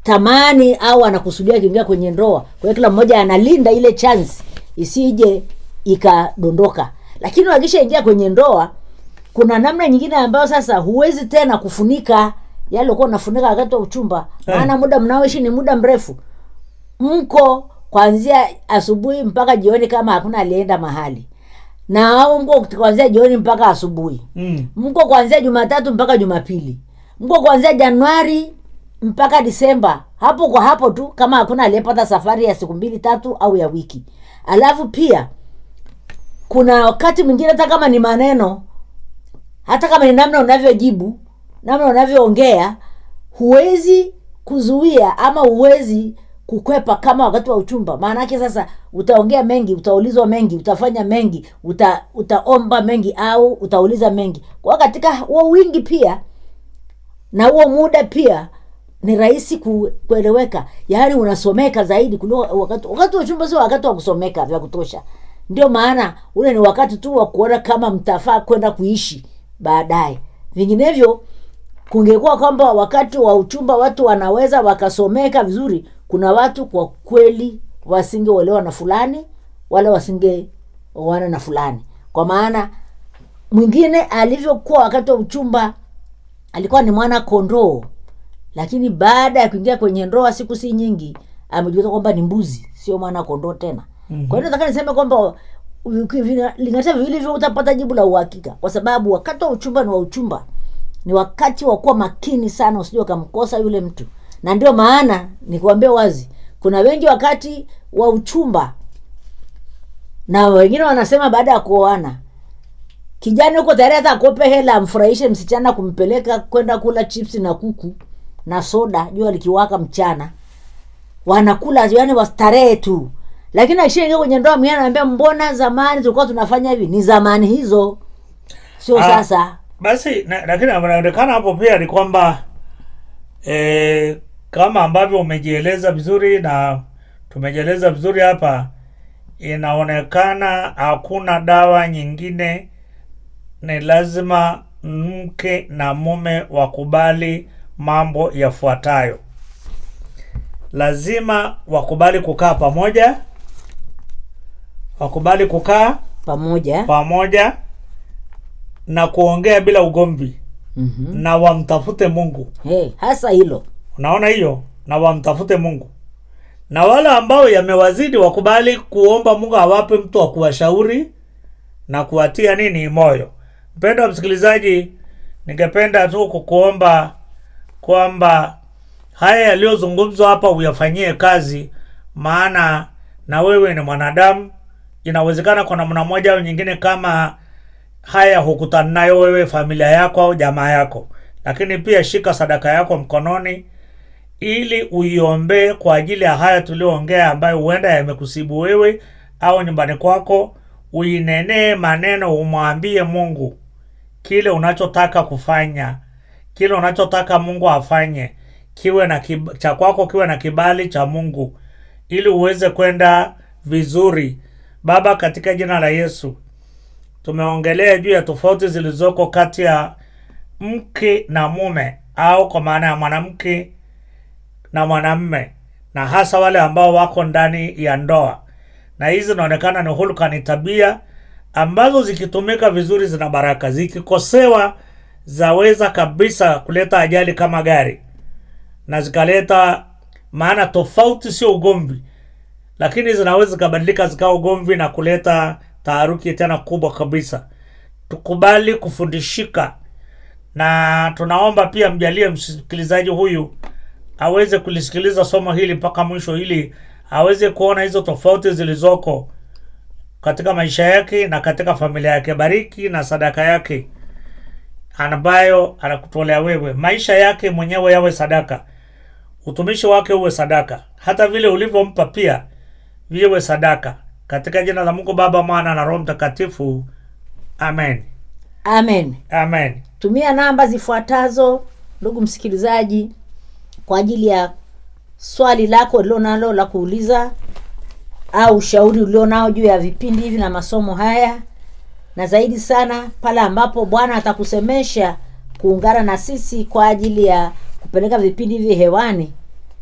anatamani au anakusudia akiingia kwenye ndoa kwa hiyo kila mmoja analinda ile chance isije ikadondoka lakini wakishaingia kwenye ndoa kuna namna nyingine ambayo sasa huwezi tena kufunika yale ulikuwa unafunika wakati wa uchumba Eh. maana muda mnaoishi ni muda mrefu mko kuanzia asubuhi mpaka jioni kama hakuna alienda mahali na au mko kuanzia jioni mpaka asubuhi mm. mko kuanzia jumatatu mpaka jumapili mko kuanzia januari mpaka disemba hapo kwa hapo tu kama hakuna aliyepata safari ya siku mbili tatu au ya wiki alafu pia kuna wakati mwingine hata kama ni maneno hata kama ni namna unavyojibu namna unavyoongea huwezi kuzuia ama huwezi kukwepa kama wakati wa uchumba maanake sasa utaongea mengi utaulizwa mengi utafanya mengi uta, utaomba mengi au utauliza mengi kwa hiyo katika huo wingi pia na huo muda pia ni rahisi ku, kueleweka yaani unasomeka zaidi kuliko wakati wakati wa uchumba sio wakati wa kusomeka vya kutosha ndio maana ule ni wakati tu wa kuona kama mtafaa kwenda kuishi baadaye vinginevyo kungekuwa kwamba wakati wa uchumba watu wanaweza wakasomeka vizuri kuna watu kwa kweli wasingeolewa na fulani wala wasingeoana na fulani kwa maana mwingine alivyokuwa wakati wa uchumba alikuwa ni mwana kondoo lakini baada ya kuingia kwenye ndoa siku si nyingi amejuta kwamba ni mbuzi sio mwana kondoo tena mm-hmm. kwa hiyo nataka niseme kwamba linganisha viwili hivyo utapata jibu la uhakika kwa sababu wakati wa uchumba ni wa uchumba ni wakati wa kuwa makini sana usije ukamkosa yule mtu na ndio maana nikuambia wazi kuna wengi wakati wa uchumba na wengine wanasema baada ya kuoana kijana huko tayari hata akope hela amfurahishe msichana kumpeleka kwenda kula chips na kuku na soda jua likiwaka mchana wanakula yani wastarehe tu lakini akishaingia kwenye ndoa mwingine anaambia mbona zamani tulikuwa tunafanya hivi ni zamani hizo sio Ah, sasa basi na- lakini inaonekana hapo pia ni kwamba e, kama ambavyo umejieleza vizuri na tumejieleza vizuri hapa inaonekana hakuna dawa nyingine ni lazima mke na mume wakubali mambo yafuatayo lazima wakubali kukaa pamoja wakubali kukaa pamoja pamoja na kuongea bila ugomvi mm-hmm. na wamtafute mungu hey, hasa hilo unaona hiyo na wamtafute mungu na wale ambao yamewazidi wakubali kuomba mungu awape mtu wa kuwashauri na kuwatia nini moyo mpendo wa msikilizaji ningependa tu kukuomba kwamba haya yaliyozungumzwa hapa uyafanyie kazi maana na wewe ni mwanadamu inawezekana kwa namna moja au nyingine kama haya hukutana nayo wewe familia yako au jamaa yako lakini pia shika sadaka yako mkononi ili uiombee kwa ajili ya haya tulioongea ambayo huenda yamekusibu wewe au nyumbani kwako uinenee maneno umwambie mungu kile unachotaka kufanya kile unachotaka mungu afanye kiwe na kib- cha kwako kiwe na kibali cha mungu ili uweze kwenda vizuri baba katika jina la yesu tumeongelea juu ya tofauti zilizoko kati ya mke na mume au kwa maana ya mwanamke na mwanamme na hasa wale ambao wako ndani ya ndoa na hizi zinaonekana ni hulka ni tabia ambazo zikitumika vizuri zina baraka zikikosewa zaweza kabisa kuleta ajali kama gari na zikaleta maana tofauti sio ugomvi lakini zinaweza zikabadilika zikawa ugomvi na kuleta taharuki tena kubwa kabisa tukubali kufundishika na tunaomba pia mjalie msikilizaji huyu aweze kulisikiliza somo hili mpaka mwisho ili aweze kuona hizo tofauti zilizoko katika maisha yake na katika familia yake bariki na sadaka yake ambayo anakutolea wewe maisha yake mwenyewe yawe sadaka utumishi wake uwe sadaka hata vile ulivyompa pia viwe sadaka katika jina la mungu baba mwana na roho mtakatifu amen amen amen tumia namba zifuatazo ndugu msikilizaji kwa ajili ya swali lako ulilonalo la kuuliza au ushauri ulionao juu ya vipindi hivi na masomo haya na zaidi sana pale ambapo bwana atakusemesha kuungana na sisi kwa ajili ya kupeleka vipindi hivi hewani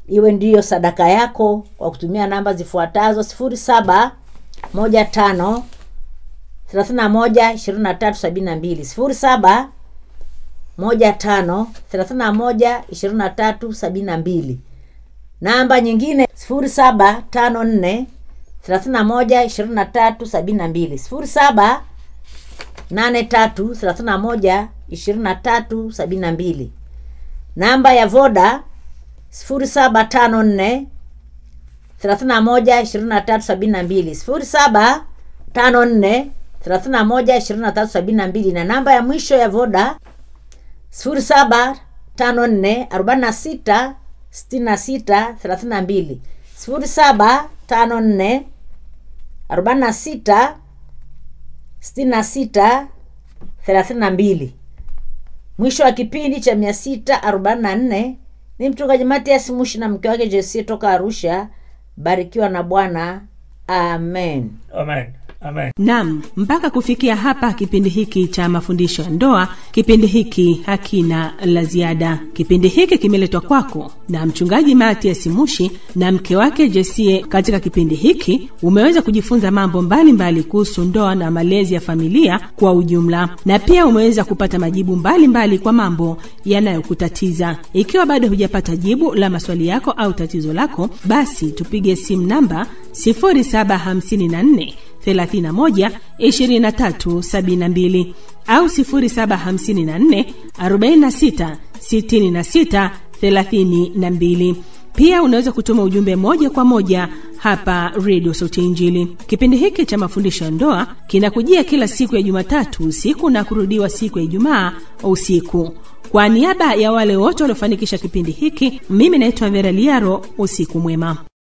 iwe ndiyo sadaka yako kwa kutumia namba zifuatazo sifuri saba moja tano thelathini na moja ishirini na tatu sabini na mbili sifuri saba moja tano thelathini na moja ishirini na tatu sabini na mbili namba nyingine sifuri saba tano nne thelathini na moja ishirini na tatu sabini na mbili sifuri saba nane tatu thelathini na moja ishirini na tatu sabini na mbili namba ya voda sifuri saba tano nne thelathini na moja ishirini na tatu sabini na mbili sifuri saba tano nne thelathini na moja ishirini na tatu sabini na mbili na namba ya mwisho ya voda sifuri saba tano nne arobaini na sita sitini na sita thelathini na mbili sifuri saba tano nne arobaini na sita sitini na sita thelathini na mbili mwisho wa kipindi cha mia sita arobaini na nne ni mchungaji matias mushi na mke wake jesie toka arusha barikiwa na bwana amen amen amen nam mpaka kufikia hapa kipindi hiki cha mafundisho ya ndoa kipindi hiki hakina la ziada kipindi hiki kimeletwa kwako na mchungaji matias mushi na mke wake jesie katika kipindi hiki umeweza kujifunza mambo mbalimbali kuhusu ndoa na malezi ya familia kwa ujumla na pia umeweza kupata majibu mbalimbali mbali kwa mambo yanayokutatiza ikiwa bado hujapata jibu la maswali yako au tatizo lako basi tupige simu namba 0754 31 23 72 au 0754 46 66 32 pia unaweza kutuma ujumbe moja kwa moja hapa redio sauti ya injili kipindi hiki cha mafundisho ya ndoa kinakujia kila siku ya jumatatu usiku na kurudiwa siku ya ijumaa usiku kwa niaba ya wale wote waliofanikisha kipindi hiki mimi naitwa vera liaro usiku mwema